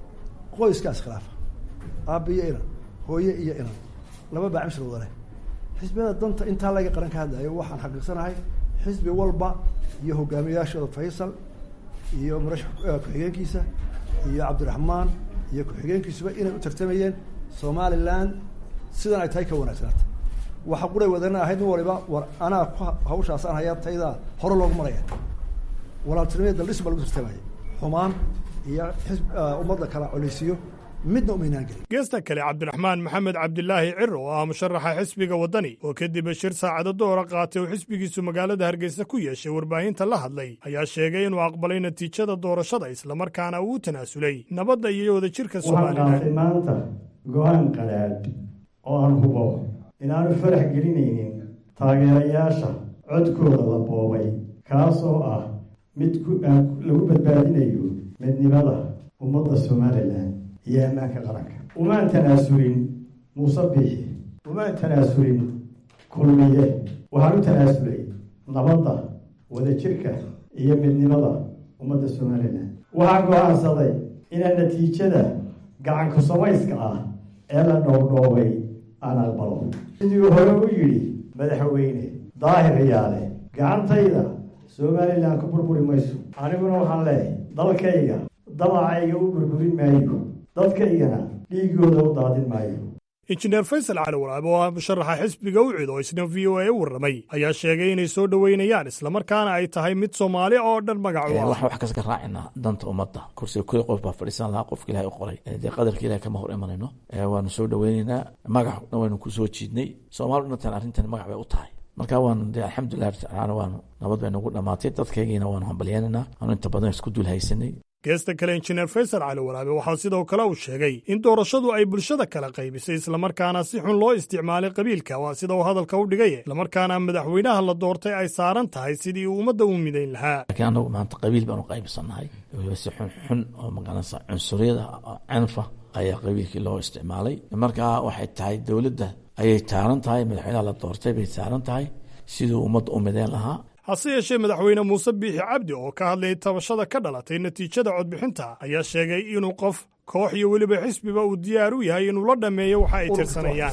qoyska iskhilaafa aabba iyo inan hooye iyo inan laba baa cimshir wada leh xisbiyada danta intaa laga qaran ka hadlayo waxaan xaqiiqsanahay xisbi walba iyo hogaamiyayaashooda faysal iyo murashax ku-xigeenkiisa iyo cabdiraxmaan iyo ku-xigeenkiisuba inay u tartamayeen somaliland sidan ay tahay ka wanaagsanaata waxa quray wadana ahayd nin waliba war anaa ku hawshaasaan hayaa taydaa hore loogu maraya walaaltinimada daldhis baa lagu tartamaya xumaan iyo xisb ummadda kala coleysiyo midna umaynaan gelin geesta kale cabdiraxmaan maxamed cabdilaahi ciro oo ah musharaxa xisbiga waddani oo kadib shir saacado doora qaatay oo xisbigiisu magaalada hargeysa ku yeeshay warbaahinta la hadlay ayaa sheegay inuu aqbalay natiijada doorashada islamarkaana uu u tanaasulay nabadda iyo wadajirka waxaan qaatay somalilan maanta go-aan qadhaadh oo aan hubo inaanu farax gelinaynin taageerayaasha codkooda la boobay kaasoo ah mid ku- aan lagu badbaadinayo midnimada ummadda somalilan iyo ammaanka qaranka umaan tanaasulin muuse biixi umaan tanaasulin kulmiye waxaan u tanaasulay nabadda wadajirka iyo midnimada ummadda somalilan waxaan go-aansaday inaan natiijada gacanku samayska ah ee la dhowrdhoobay aan aqbalo sidii hore u yidhi madaxweyne daahir yaale gacantayda somalilan ku burburi mayso aniguna waxaan leeyahay dalkayga damacayga u burburin maayo dadkaygana dhiigooda u daadin maayo injineer faysal cali walaab oo ah musharaxa xisbiga u cid oo isna v o a u warramay ayaa sheegay inay soo dhoweynayaan islamarkaana ay tahay mid soomaali oo dhan magac u ah waxaan wax kaska raacinaa danta ummadda kursiga koy qof baa fadhiisan lahaa qofka ilahay u qoray dee qadarka ilahay kama hor imanayno waanu soo dhoweyneynaa magacna waynu ku soo jiidnay soomaali dhantan arrintan magac bay u tahay marka waanu dee alxamdulilah tacaala waanu nabad bay nagu dhamaatay dadkaygiina waanu hambalyaanaynaa aanu inta badan isku dul haysanay geesta kale injineer faysal cali walaabe waxaa sidoo kale uu sheegay in doorashadu ay bulshada kala qaybisay islamarkaana si xun loo isticmaalay qabiilka waa sida uu hadalka u dhigay islamarkaana madaxweynaha la doortay ay saaran tahay sidii uu ummadda u midayn lahaa laakiin anagu maanta qabiil baanu qaybsannahay weliba si xun xun oo magaranaysa cunsuriyada canfa ayaa qabiilkii loo isticmaalay markaa waxay tahay dowladda ayay taaran tahay madaxweynaha la doortay bay taaran tahay siduu ummadda u midayn lahaa hase yeeshee madaxweyne muuse biixi cabdi oo ka hadlayay tabashada ka dhalatay natiijada codbixinta ayaa sheegay inuu qof koox iyo weliba xisbiba uu diyaar u yahay inuu la dhammeeyo waxa ay tirsanayaan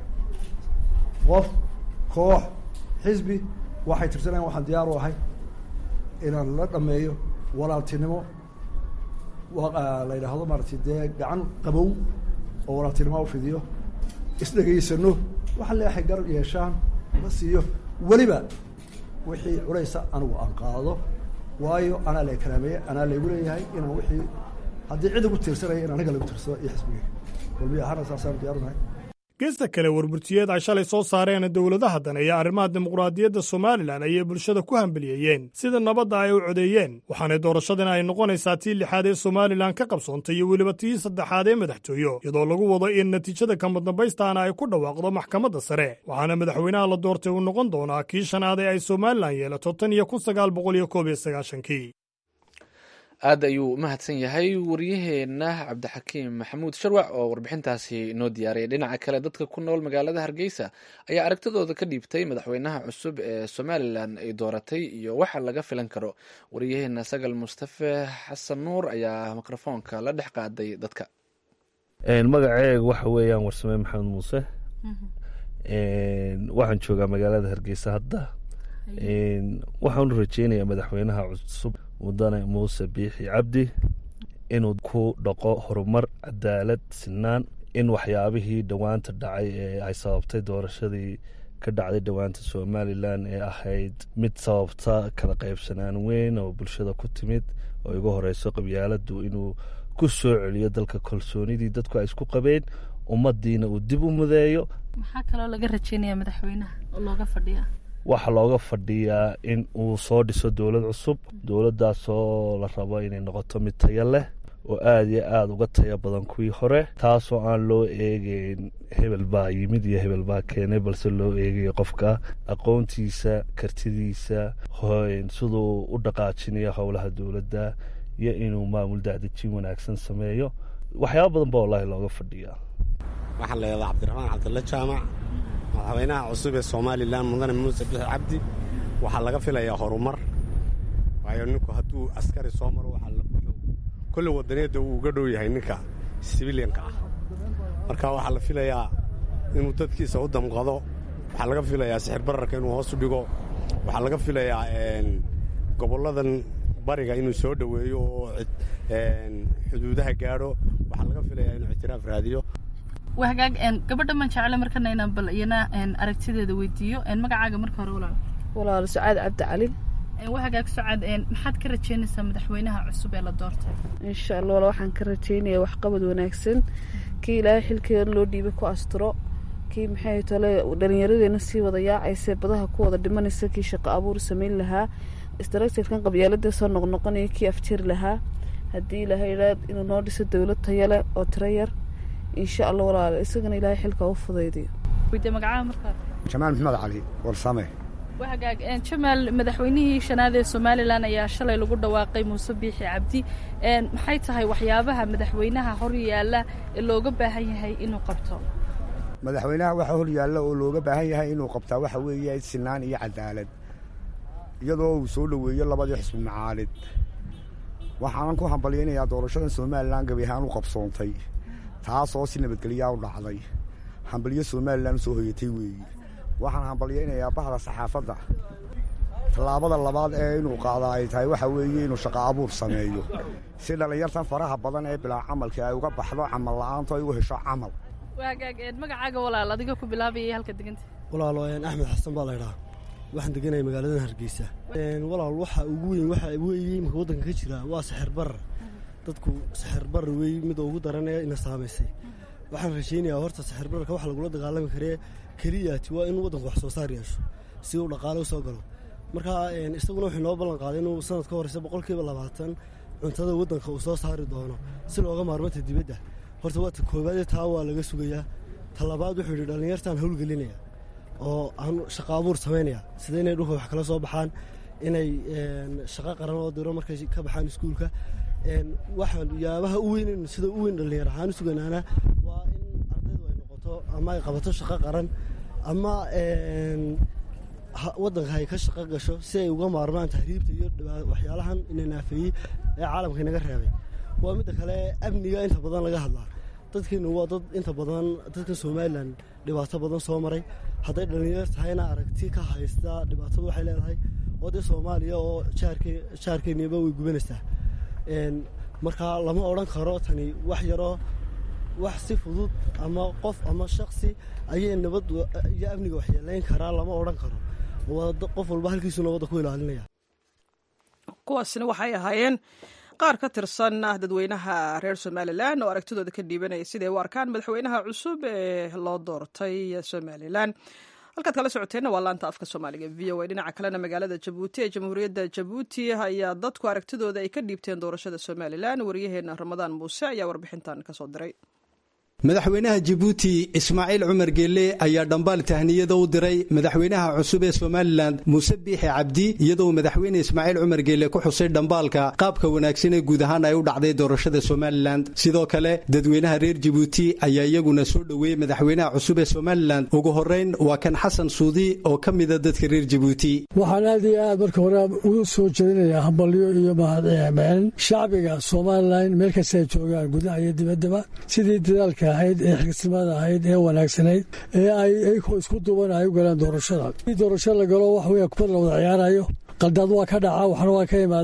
qof koox xisbi waxay tirsanayaan waxaan diyaar u ahay inaan la dhammeeyo walaaltinimo la yidhaahdo maaragtay dee gacan qabow oo walaaltinimo u fidiyo isdhegaysano waxa leeahay gar yeeshaan la siiyo weliba wixii culaysa anigu aan qaado waayo anaa la karaameeye anaa laygu leeyahay inaan wixii haddii cid igu tiirsanaya in aniga lagu tiirsado iyo xisbigeyga kulmiya ahaana saasaan diyaarunahay geesta kale warburtiyeed ay shalay soo saareen dowladaha dan ee arrimaha dimuqraadiyadda somalilan ayay bulshada ku hambeliyeeyeen sida nabadda ay u codeeyeen waxaana doorashadan ay noqonaysaa tii lixaad ee somalilan ka qabsoontay iyo weliba tii saddexaad ee madaxtooyo iyadoo lagu wado in natiijada kamadambaystaana ay ku dhawaaqdo maxkamadda sare waxaana madaxweynaha la doortay uu noqon doonaa kii shanaad ee ay somalilan yeelato tan iyo kun sagaal boqol iyo koob iyo sagaashankii aad ayuu u mahadsan yahay waryaheena cabdixakiim maxamuud sharwac oo warbixintaasi noo diyaariyay dhinaca kale dadka ku nool magaalada hargeysa ayaa aragtidooda ka dhiibtay madaxweynaha cusub ee somalilan ay dooratay iyo waxa laga filan karo waryaheena sagal mustafe xasan nuur ayaa mikrofoonka la dhex qaaday dadka magaceega waxa weeyaan warsame maxamed muuse waxaan joogaa magaalada hargeysa hadda waxaan u rajeynayaa madaxweynaha cusub mudane muuse biixi cabdi inuu ku dhaqo horumar cadaalad sinaan in waxyaabihii dhowaanta dhacay ee ay sababtay doorashadii ka dhacday dhowaanta somalilan ee ahayd mid sababta kala qaybsanaan weyn oo bulshada ku timid oo igu horeyso qabyaaladu inuu ku soo celiyo dalka kalsoonidii dadku ay isku qabeen ummadiina uu dib u mudeeyo maxaa kaloo laga rajeynaya madaxweynaha oo looga fadhiya waxaa looga fadhiyaa in uu soo dhiso dowlad cusub dowladdaasoo la rabo inay noqoto mid tayo leh oo aada iyo aada uga tayo badan kuwii hore taasoo aan loo eegeyn hebel baa yimid iyo hebel baa keenay balse loo eegayo qofka aqoontiisa kartidiisa siduu u dhaqaajinayo howlaha dowladda iyo inuu maamul dacdejin wanaagsan sameeyo waxyaaba badan ba wallaahi looga fadhiyaa waxaan leedaha cabdiraxmaan cabdilla jaamac madaxweynaha cusub ee somalilan mudane muuse bixi cabdi waxaa laga filayaa horumar waayo ninku hadduu askari soo maro kolle wadaniyadda wuu uga dhow yahay ninka sibiliyanka ah marka waxaa la filayaa inuu dadkiisa u damqado waxaa laga filayaa sixir bararka inuu hoos u dhigo waxaa laga filayaa gobolladan bariga inuu soo dhoweeyo oo xuduudaha gaadho waxaa laga filayaa inuu ictiraaf raadiyo waa hagaag gabadha man jecle markana inaan bal iyana aragtideeda weydiiyo magacaaga marka hore walaal walaal sucaad cabdi calin waa hagaag sucaad maxaad ka rajeynaysaa madaxweynaha cusub ee la doortay insha allah wala waxaan ka rajeynayaa waxqabad wanaagsan kii ilaahay xilkeeda loo dhiibay ku asturo kii maxay tole dhallinyaradeena sii wada yaacaysa badaha ku wada dhimanaysa kii shaqo abuur samayn lahaa istaraktirkan qabyaalada soo noqnoqonaya kii afjari lahaa haddii ilaahay idhaa inuu noo dhiso dowlad tayo leh oo tiro yar insha allah walaal isagana ilaahay xilka u fudaydiyo weydiye magacaha markaa jamaal maxmed cali warsame waa hagaag jamaal madaxweynihii shanaad ee somalilan ayaa shalay lagu dhawaaqay muuse biixi cabdi maxay tahay waxyaabaha madaxweynaha hor yaalla ee looga baahan yahay inuu qabto madaxweynaha waxaa hor yaalla oo looga baahan yahay inuu qabtaa waxa weeye sinaan iyo cadaalad iyadoo uu soo dhoweeyo labadii xisbi macaalid waxaanan ku hambalyaynayaa doorashadan somalilan gabi ahaan u qabsoontay taasoo si nabadgelyaa u dhacday hambalyo somalilan soo hoyatay weeye waxaan hambalyaynayaa bahda saxaafadda tallaabada labaad ee inuu qaada ay tahay waxa weeye inuu shaqo abuur sameeyo si dhallinyartan faraha badan ee bilaa camalka ay uga baxdo camal la'aanto ay u hesho camal waa hagaag magacaaga walaal adiga ku bilaabaya halka deganta walaalo axmed xasan baa laydhaa waxaan deganaya magaaladan hargeysa walaal waxa ugu weyn waxa weeye imika waddanka ka jira waa sixir barar dadku sixir barar wey mida ugu daranee ina saamaysay waxaan rajaynayaa horta sixir bararka waxa lagula dagaalami karee keliyaati waa inuu waddanku wax soo saar yeesho si uu dhaqaale u soo galo marka isaguna wuxuu noo ballan qaaday inuu sanad ka horeysa boqolkiiba labaatan cuntada waddanka uu soo saari doono si looga maarmanta dibadda horta waa ta koowaadee taa waa laga sugayaa ta labaad wuxuu yidhi dhallinyartaan howlgelinaya oo aan shaqo abuur samaynaya sida inay dhulka wax kala soo baxaan inay shaqo qaran oo diro markay ka baxaan iskuulka waxaan yaabaha u weyn sida u weyn dhallinyar ahaan u suganaana waa in ardaydu ay noqoto ama ay qabato shaqo qaran ama waddanka ay ka shaqo gasho si ay uga maarmaan tahriibta iyo waxyaalahan ina naafeeyey ee caalamka inaga reebay waa midda kale amniga inta badan laga hadlaa dadkeenu waa dad inta badan dadka somalilan dhibaato badan soo maray hadday dhallinyar tahayna aragti ka haysta dhibaatadu waxay leedahay oo dee soomaaliya oo jaarkeeniba way gubanaysaa marka lama odhan karo tani wax yaroo wax si fudud ama qof ama shaksi ayay nabad iyo amniga waxyeelayn karaa lama odhan karo qof walba halkiisu nabadda ku ilaalinaya kuwaasina waxay ahaayeen qaar ka tirsan dadweynaha reer somalilan oo aragtidooda ka dhiibanaya siday u arkaan madaxweynaha cusub ee loo doortay somalilan halkaad kala socoteenna waa laanta afka soomaaliga v o a dhinaca kalena magaalada jabuuti ee jamhuuriyadda jabuuti ayaa dadku aragtidooda ay ka dhiibteen doorashada somalilan waryaheena ramadaan muuse ayaa warbixintan kasoo diray madaxweynaha jabuuti ismaaciil cumar geelle ayaa dhambaal tahniyada u diray madaxweynaha cusub ee somalilan muuse biixi cabdi iyadoo madaxweyne ismaaciil cumar geelle ku xusay dhambaalka qaabka wanaagsan ee guud ahaan ay u dhacday doorashada somalilan sidoo kale dadweynaha reer jabuuti ayaa iyaguna soo dhoweeyey madaxweynaha cusub ee somalilan ugu horeyn waa kan xasan suudi oo ka mida dadka reer jabuuti waxaan aad iyo aad marka hore ugu soo jeedinayaa hambalyo iyo mahadcelin shacbiga somalilan meel kasta ay joogaan gudaha iyo dibaddaba sidii dadaalka ahayd ee xilkasnimada ahayd ee wanaagsanayd ee ay iyagoo isku duban ay u galaan doorashada i doorasho la galo wax weya kubad la wada ciyaarayo qaldaad waa ka dhaca waxna waa ka imaadaa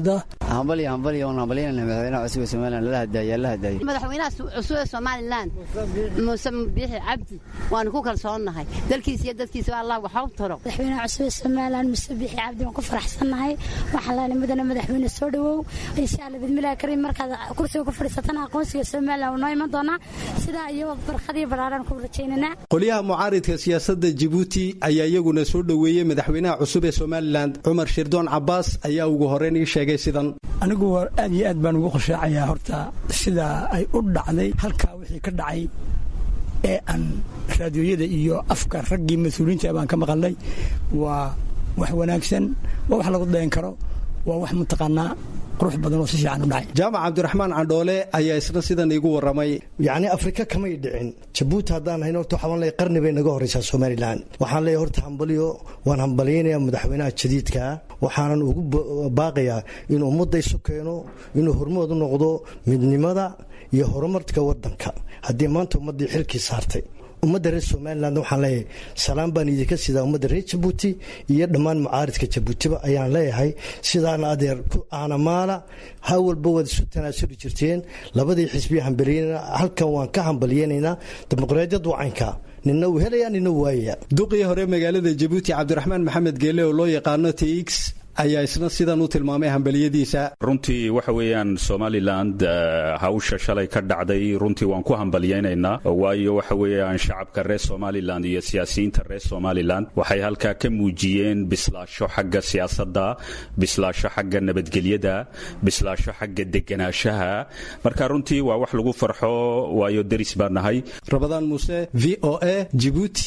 hambaliyo hambaliyo oon hambalyanayna madaxweynaha cusub ee somalilan lala hadaayo alla hadaayo madaxweynaha cusub ee somalilan muuse biixi cabdi waanu ku kalsoonnahay dalkiisa iyo dadkiisa allah waxa u taro madaxweynaha cusub ee somalilan muuse biixi cabdi waan ku faraxsannahay waxaan leenahay mudane madaxweyne soo dhawow insha allah bidmillahi kariim markaad kursiga ku fadhiisatana aqoonsiga somalilan wuu noo iman doonaa sidaa iyo barkad iyo baraaraan ku rajaynaynaa qolyaha mucaaridka siyaasadda jibuuti ayaa iyaguna soo dhoweeyey madaxweynaha cusub ee somalilan cumar shirdoon cabaas ayaa ugu horreyn ii sheegay sidan anigu aad iyo aad baan ugu qorshaacayaa horta sida ay u dhacday halkaa wixii ka dhacay ee aan raadiyooyada iyo afka raggii mas-uuliyiinta baan ka maqalnay waa wax wanaagsan waa wax lagu dayan karo waa wax mataqaanaa qurux badan oo si fiican u dhacay jaamac cabdiraxmaan candhoole ayaa isna sidan iigu warramay yacni afrika kamay dhicin jabuuti haddaan hayn horta waxaan leeyahay qarni bay naga horreysaa somalilan waxaan leeyahay horta hambaliyo waan hambalyaynayaa madaxweynaha jadiidka waxaanan ugu baaqayaa inuu ummadda isu keeno inuu hormood u noqdo midnimada iyo horumarka waddanka haddii maanta ummaddii xilkii saartay ummadda reer somalilan waxaan leeyahay salaan baan idinka sidaa ummadda reer jabuuti iyo dhammaan mucaaridka jabuutiba ayaan leeyahay sidaana adeer ku aanamaala ha walba waad isu tanaasuli jirteen labadii xisbiya hambalyeynana halkan waan ka hambalyeynaynaa dimuqraadiyad wacanka nina uu helaya nina uu waayaya duqii hore magaalada jabuuti cabdiraxmaan maxamed geele oo loo yaqaano tx ayaa isna sidan u tilmaamay hambaliyadiisa runtii waxa weeyaan somaliland hawsha shalay ka dhacday runtii waan ku hambalyaynaynaa waayo waxa weeyaan shacabka reer somalilan iyo siyaasiyiinta reer somalilan waxay halkaa ka muujiyeen bislaasho xagga siyaasadda bislaasho xagga nabadgelyada bislaasho xagga deganaanshaha marka runtii waa wax lagu farxo waayo deris baan nahay rabadaan muuse v o a jibuuti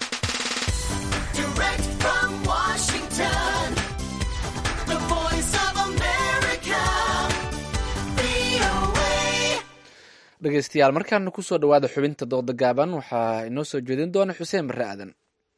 dhegeystayaal markaana kusoo dhawaada xubinta dooda gaaban waxaa inoo soo jeedin doona xuseen barre aadan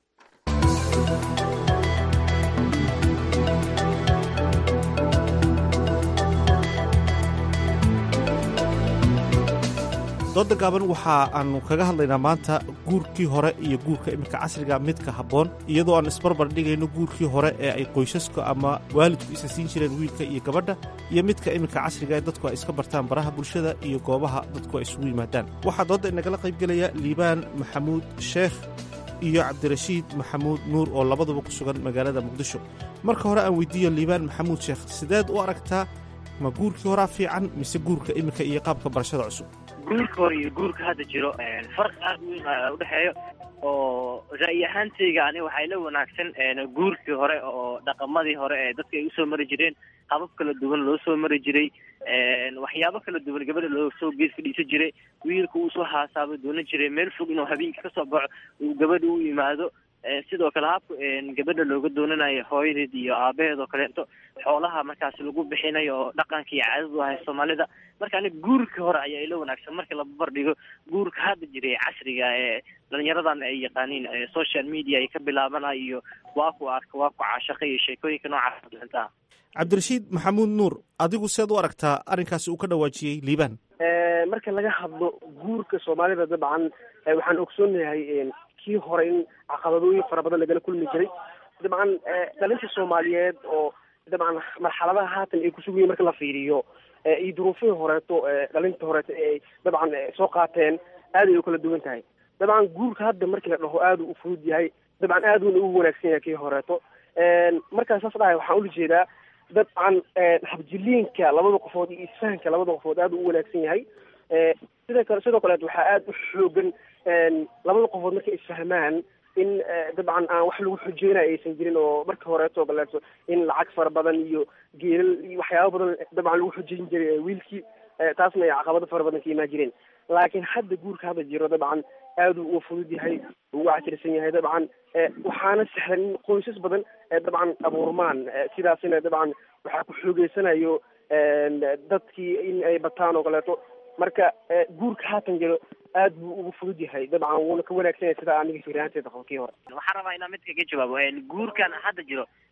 dooda gaaban waxa aanu kaga hadlaynaa maanta guurkii hore iyo guurka iminka casriga midka habboon iyadoo aan isbarbar dhigayno guurkii hore ee ay qoysaska ama waalidku isa siin jireen wiilka iyo gabadha iyo midka iminka casriga ee dadku ay iska bartaan baraha bulshada iyo goobaha dadku ay isugu yimaadaan waxaa doodda inagala qaybgelaya liibaan maxamuud sheekh iyo cabdirashiid maxamuud nuur oo labaduba ku sugan magaalada muqdisho marka hore aan weydiiyo liibaan maxamuud sheekh sideed u aragtaa ma guurkii horaa fiican mise guurka iminka iyo qaabka barashada cusub guurka hore iyo guurka hadda jiro farq aad weyn a udhexeeyo oo ra'yi ahaantayga ani waxay la wanaagsan guurkii hore oo dhaqamadii hore ee dadka ay usoo mari jireen habab kala duwan loo soo mari jiray waxyaabo kala duwan gabadha loo soo gees fadhiisan jiray wiilka uu soo haasaabo doonan jiray meel fog inuu habeenkii kasoo baxo uu gabadha u yimaado sidoo kale habka gabadha looga doonanayo hooyadeed iyo aabaheed oo kaleeto xoolaha markaas lagu bixinayo oo dhaqanka iyo caadadu ahay soomaalida marka ani guurka hore ayaa ila wanaagsan marka la barbardhigo guurka hadda jiray casriga ee dhalinyaradan ay yaqaaniin social media ay ka bilaabana iyo waa ku arka waa ku caashaqa iyo sheekooyinka noocaas dhintaa cabdirashiid maxamuud nuur adigu seed u aragtaa arrinkaasi uu ka dhawaajiyey liibaan marka laga hadlo guurka soomaalida dabcan waxaan ogsoonahay kii hore in caqabadooyin fara badan lagala kulmi jiray dabcan dhalinta soomaaliyeed oo dabcan marxaladaha haatan ay kusugan yihin marka la fiiriyo iyo duruufihii horeeto dhalinta horeeto ee dabcan soo qaateen aad ay u kala duwan tahay dabcan guurka hadda markii la dhaho aad u fudud yahay dabcan aad uuna ugu wanaagsan yahay kii horeeto markaan saas dhahay waxaan ula jeedaa dabcan habjiliinka labada qofood iyo isfahanka labada qofood aad u wanaagsan yahay sida kale sidoo kaleet waxaa aad u xoogan labada qofood markay isfahmaan in dabcan aan wax lagu xujeynayo aysan jirin oo marka horeeto kaleeto in lacag fara badan iyo geelal iyo waxyaaba badan dabcan lagu xujeyn jiray wiilkii taasna ay caqabado fara badan ka imaan jireen laakiin hadda guurka hadda jiro dabcan aad uu uga fudud yahay uga casirsan yahay dabcan waxaana sahlan in qoysas badan dabcan abuurmaan sidaasina dabcan waxaa ku xoogeysanayo dadkii in ay bataan oo kaleeto marka guurka haatan jiro aad buu ugu fudud yahay dabcan wuuna ka wanaagsan yahay sida aniga firaanteeda qabo kii hore waxaan rabaa inaan mid kaga jawaabo guurkan hadda jiro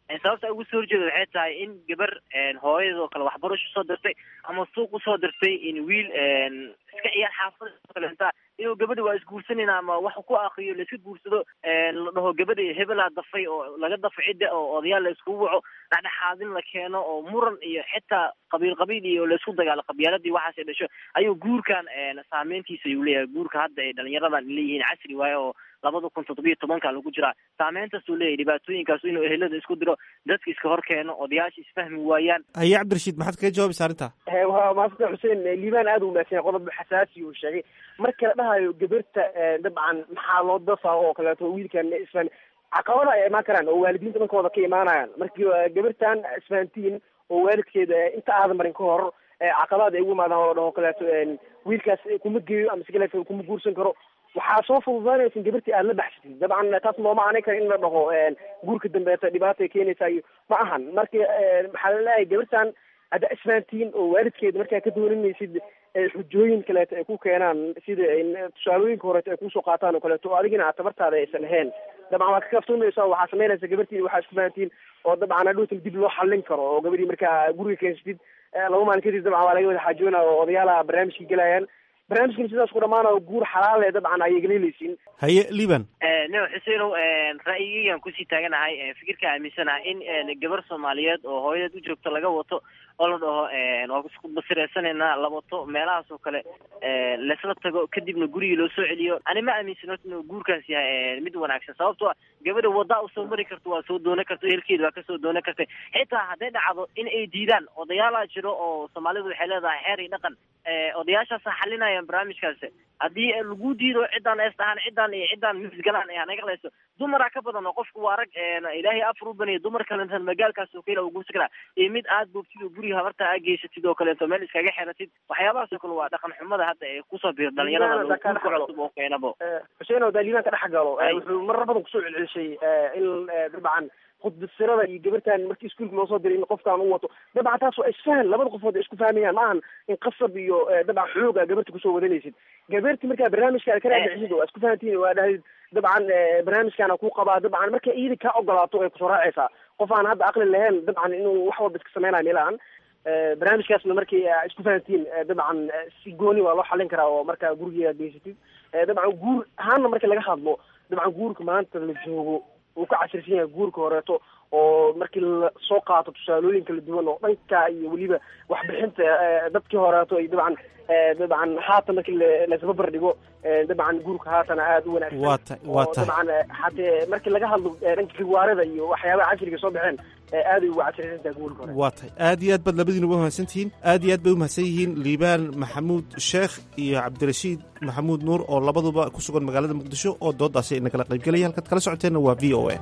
sababta ugu soo horjeeda waxay tahay in gabar hooyadeed oo kale waxbarasho soo dirtay ama suuq usoo dirtay in wiil iska ciyaar xaafada kalenta inuu gabadha waa isguursanayna ama wax ku akriyo laiska guursado la dhaho gabadha hebelaa dafay oo laga dafo cidda oo odayaal la iskugu waco dhexdhexaadin la keeno oo muran iyo xitaa qabiil qabiil iyo laisku dagaalo qabyaaladii waxaas ay dhasho ayuu guurkan saameyntiisa ayuu leeyahay guurka hadda ay dhalinyaradan leeyihiin casri waaye oo labada kun toddobiyo tobanka lagu jiraa saameyntaasuu leeyahay dhibaatooyinkaas inuu ehelada isku diro dadka iska hor keeno odayaasha isfahmi waayaan haye cabdirashiid maxaad kaga jawaabaysa arrinta waa maasanta xuseen liibaan aada u wanaagsan qodob xasaasi uu sheegay marka la dhahayo gabarta dabcan maxaa loo dafaa oo kaleeto wiilkan isfahmi caqabada ay imaan karaan oo waalidiinta dhankooda ka imaanayaan markii gabartan isfahantiin oo waalidkeeda inta aadan marin ka hor caqabad ay ugu imaadaan oo dhaho kaleeto wiilkaas kuma geeyo ama si kaleeto kuma guursan karo waxaa soo fududaanaysa in gabartii aada la baxsatid dabcan taas looma aanay kara in la dhaho guurka dambeeta dhibaatay keenaysa iyo ma ahan marka maxaa la leeyahay gabartan hadda isfahantiin oo waalidkeeda markaa ka dooninaysid xujooyin kaleeto ay ku keenaan sida tusaalooyinka horeeto ay kusoo qaataan oo kaleeto oo adigina aad tabartaada aysan ahayn dabcan waad ka kaftuumaysa waxaa samaynaysa gabartii waxaa isku fahantiin oo dabcan hadhowtan dib loo xallin karo oo gabadhii markaa guriga keensatid laba maalin kadib dabcan waa laga wada xaajoona oo odayaala barnaamijkii gelayaan barnaamijkan sidaas ku dhamaanayo guur xalaale dabcan ayay galeeleysiin haye liban no xuseenow ra'yigeygan kusii taaganahay fikirka aaminsanaha in gabar soomaaliyeed oo hooyadeed u joogto laga wato oo la dhaho waa isku basireysanaynaa la wato meelahaas oo kale laisla tago kadibna gurigii loo soo celiyo ani ma aaminsan horta inuu guurkaas yahay mid wanaagsan sababtoo gabadha waddaa usoo mari karto waa soo doonan karta ehelkeeda waa kasoo doonan kartay xitaa hadday dhacdo in ay diidaan odayaalaa jiro oo soomaalidu waxay leedahay xeer iyo dhaqan odayaashaasa xalinayaan barnaamijkaasi haddii lagu diido ciddaan ees dhahaan ciddaan iyo ciddaan misgalaan ee hanaga leyso dumaraa ka badan oo qofku waa rag ilaahay afar u banaya dumar kalentan magaalkaas oo kale ugu sikraa iyo mid aad boogtid oo guriga habarta aad geysatid oo kaleeto meel iskaga xeratid waxyaabahaas oo kale waa dhaqan xumada hadda ee kusoo biir dhalinyarada cusub oo keenabo xuseen oo daaliibaan ka dhex galo wuxuu marar badan kusoo celcelishay in dabcan khudbasirada iyo gabartan markii iskuulka loo soo diray in qofkaan u wato dabcan taas waa isfahan labada qofood ay isku fahmayaan ma ahan in qasab iyo dabcan xoog a gabarta kusoo wadanaysid gabarti markaa barnaamijka aad ka raadicisid oo isku fahantiin waa dhahayd dabcan barnaamijkaana ku qabaa dabcan marka iyada kaa ogolaato ay kusoo raacaysaa qof aan hadda aqli lahayn dabcan inuu wax walba iska sameynayo meelahan barnaamijkaasna markii isku fahantiin dabcan si gooni waa loo xallin karaa oo markaa gurigeeda geysatid dabcan guur ahaanna marka laga hadlo dabcan guurka maanta la joogo uu ka casirsan yahay guurka horeeto oo markii la soo qaato tusaalooyin kala duwan oo dhanka iyo weliba waxbixinta dadkii horeeto iyo dabcan dabcan haatan markii laisbabar dhigo dabcan guurka haatana aada u wanaagsan waa ta waa oo tahay dabcan hatee markii laga hadlo dhanka riwaarada iyo waxyaabaha casriga soo baxeen aaday ugu casirsan tahay guurka hore waa tahay aad iyo aad baad labadiinuba umahadsan tihiin aad iyo aad bay umahadsan yihiin liibaan maxamuud sheekh iyo cabdirashiid maxamuud nuur oo labaduba ku sugan magaalada muqdisho oo doodaasi ay nagala qaybgelaya halkaad kala socoteenna waa v o a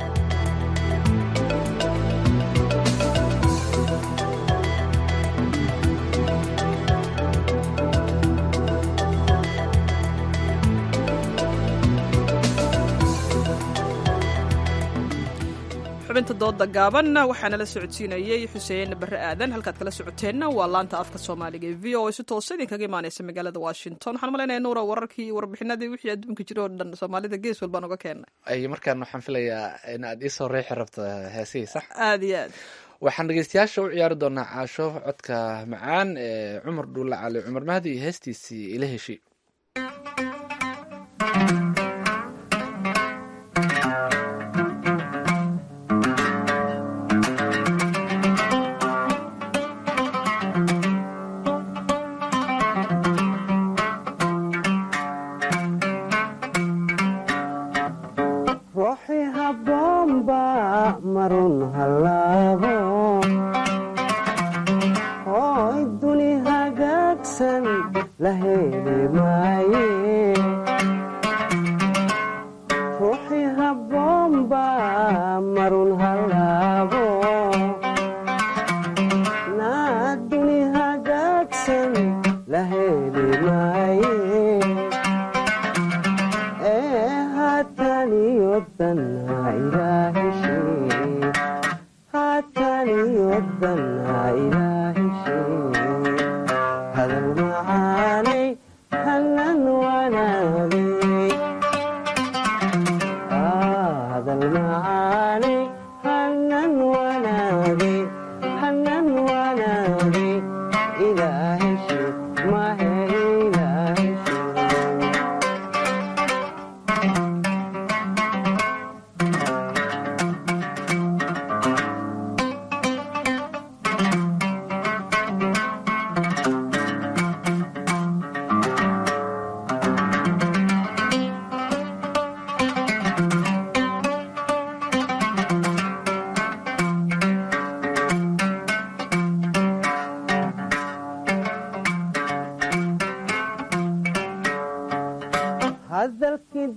xubinta dooda gaaban waxaana la socodsiinayey xuseen barre aadan halkaad kala socoteenna waa laanta afka soomaaliga ee v o a si toosa idinkaga imaaneysa magaalada washington waxaan malaynaya nuura wararkii iyo warbixinadii wixii adduunka jira oo dhan soomaalida gees walbaan uga keennay ay markaan waxaan filayaa in aad iisoo reexi rabto heesihii sax aada iyo aad waxaan dhegeystayaasha u ciyaari doonaa caasho codka macaan ee cumar dhuulle cali cumar mahdi iyo heestiisii ila heshi ruuxi habboonba marun hallaabo hooy duni hagaagsan la heli maaye ruuxi habboonba marun hallaabo naa duni hagaagsan la heli maaye ee haataniyodanna ilaaheshe haataniyodanna ilaaheshe hadal macaanay hallan wanaagay hadal macaanay hallan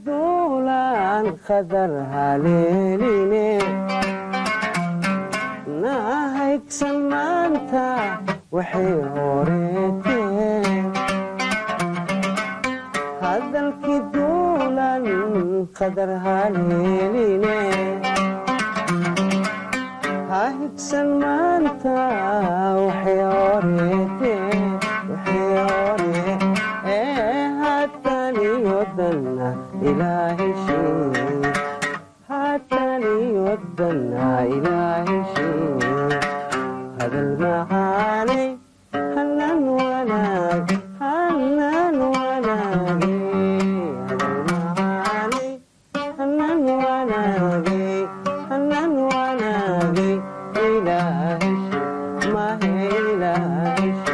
duulaan qadar haleeline nahaygsan maanta waxay horeeteen hadalkii duulan qadar haleeline ha higsan maanta waxay horeeteen waxay hore ee haataniyodanna ilaahishee haataniyodanna ilaahishee hadal macaanay hanan wanaag hanan wanaage hadal macaanay hanan wanaage hanan wanaage ilaahishee mahe ilaahishee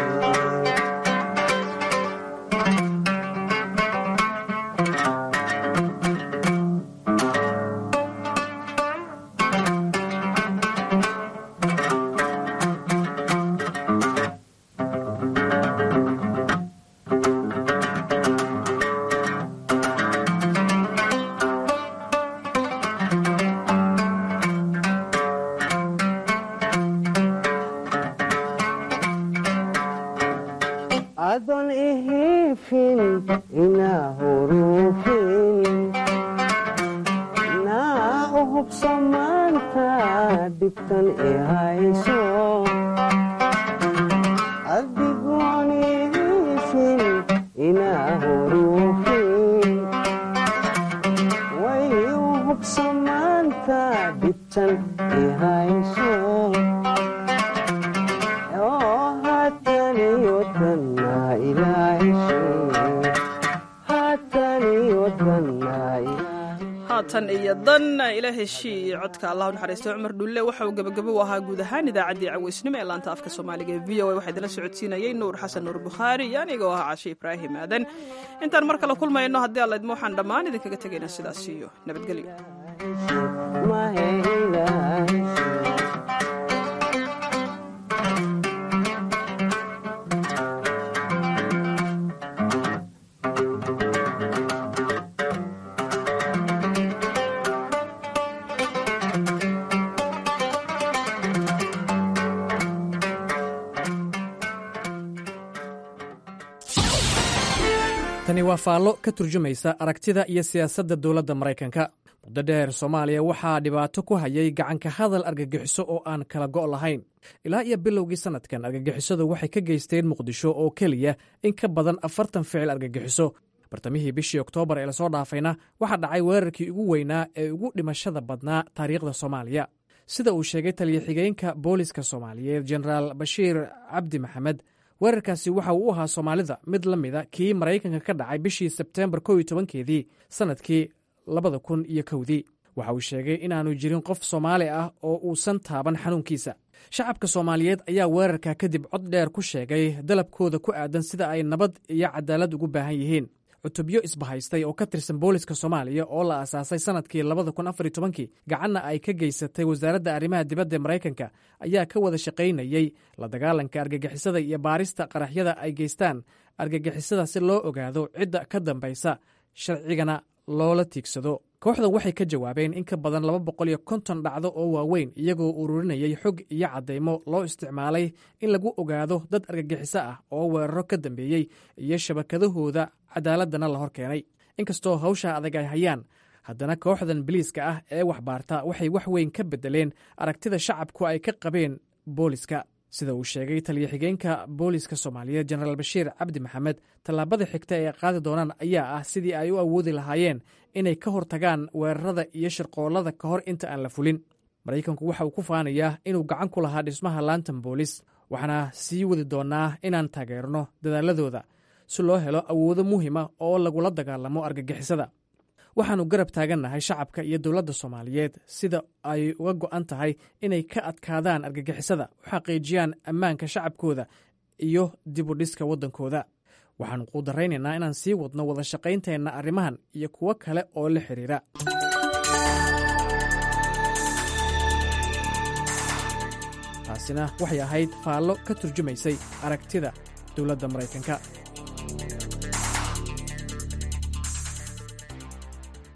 adon ihifin inaa hurufin naa u hubso maanta dhibtan i hayso adigoon ihifin inaa hurufin way u hubso maanta dhibtan i hayso oo haataniyodanna ilaahishee haataniyodanna haatan iyo dan ila heshii codka allah u naxariisto cumar dhulle waxa uu gebagabo u ahaa guud ahaan idaacaddii caweysnimo ee laanta afka soomaaliga ee v o a waxaa idinla socodsiinayay nuur xasan nuur bukhaari iyo anigoo ah cashe ibraahim aadan intaan mar kale kulmayno haddii alla idmo waxaan dhammaan idinkaga tegaynaa sidaas iyo nabadgelyo mahe ilaahishee tani waa faallo ka turjumaysa aragtida iyo siyaasadda dowladda maraykanka muddo dheer soomaaliya waxaa dhibaato ku hayay gacanka hadal argagixiso oo aan kala go' lahayn ilaa iyo bilowgii sannadkan argagixisadu waxay ka geysteen muqdisho oo keliya in ka badan afartan ficil argagixiso bartamihii bishii oktoobar ee lasoo dhaafayna waxaa dhacay weerarkii ugu weynaa ee ugu dhimashada badnaa taariikhda soomaaliya sida uu sheegay taliya-xigeenka booliska soomaaliyeed jenaraal bashiir cabdi maxamed weerarkaasi waxa uu u ahaa soomaalida mid la mida kii maraykanka ka dhacay bishii sebteembar kow iyo tobankeedii sannadkii labada kun iyo kowdii waxa uu sheegay inaanu jirin qof soomaali ah oo uusan taaban xanuunkiisa shacabka soomaaliyeed ayaa weerarka kadib cod dheer ku sheegay dalabkooda ku aadan sida ay nabad iyo cadaalad ugu baahan yihiin cutubyo isbahaystay oo ka tirsan booliska soomaaliya oo la aasaasay sannadkii labada kun afar iyo tobankii gacanna ay ka geysatay wasaaradda arrimaha dibadda ee maraykanka ayaa ka wada shaqaynayey la dagaalanka argagixisada iyo baarista qaraxyada ay geystaan argagixisada si loo ogaado cidda ka dambaysa sharcigana loola tiigsado kooxdan waxay ka jawaabeen in ka badan laba boqol iyo konton dhacdo oo waaweyn iyagoo ururinayay xog iyo caddaymo loo isticmaalay in lagu ogaado dad argagixiso ah oo weeraro ka dambeeyey iyo shabakadahooda cadaaladana la hor keenay inkastoo hawsha adag ay hayaan haddana kooxdan biliiska ah ee waxbaarta waxay wax weyn ka beddeleen aragtida shacabku ay ka qabeen booliska sida uu sheegay taliya-xigeenka booliska soomaaliyeed jenaraal bashiir cabdi maxamed tallaabada xigta ee qaadi doonaan ayaa ah sidii ay u awoodi lahaayeen inay ka hortagaan weerarada iyo shirqoollada ka hor inta aan la fulin maraykanku waxa uu ku faanayaa inuu gacan ku lahaa dhismaha laantan boolis waxaana sii wadi doonnaa inaan taageerno dadaaladooda si loo helo awoodo muhima oo lagula dagaalamo argagixisada waxaannu garab taagannahay shacabka iyo dowladda soomaaliyeed sida ay uga go'an tahay inay ka adkaadaan argagixisada u xaqiijiyaan ammaanka shacabkooda iyo dibudhiska waddankooda waxaannu quudaraynaynaa inaan sii wadno wada shaqaynteenna arrimahan iyo kuwo kale oo la xidhiira taasina waxay ahayd faallo ka turjumaysay aragtida dowladda maraykanka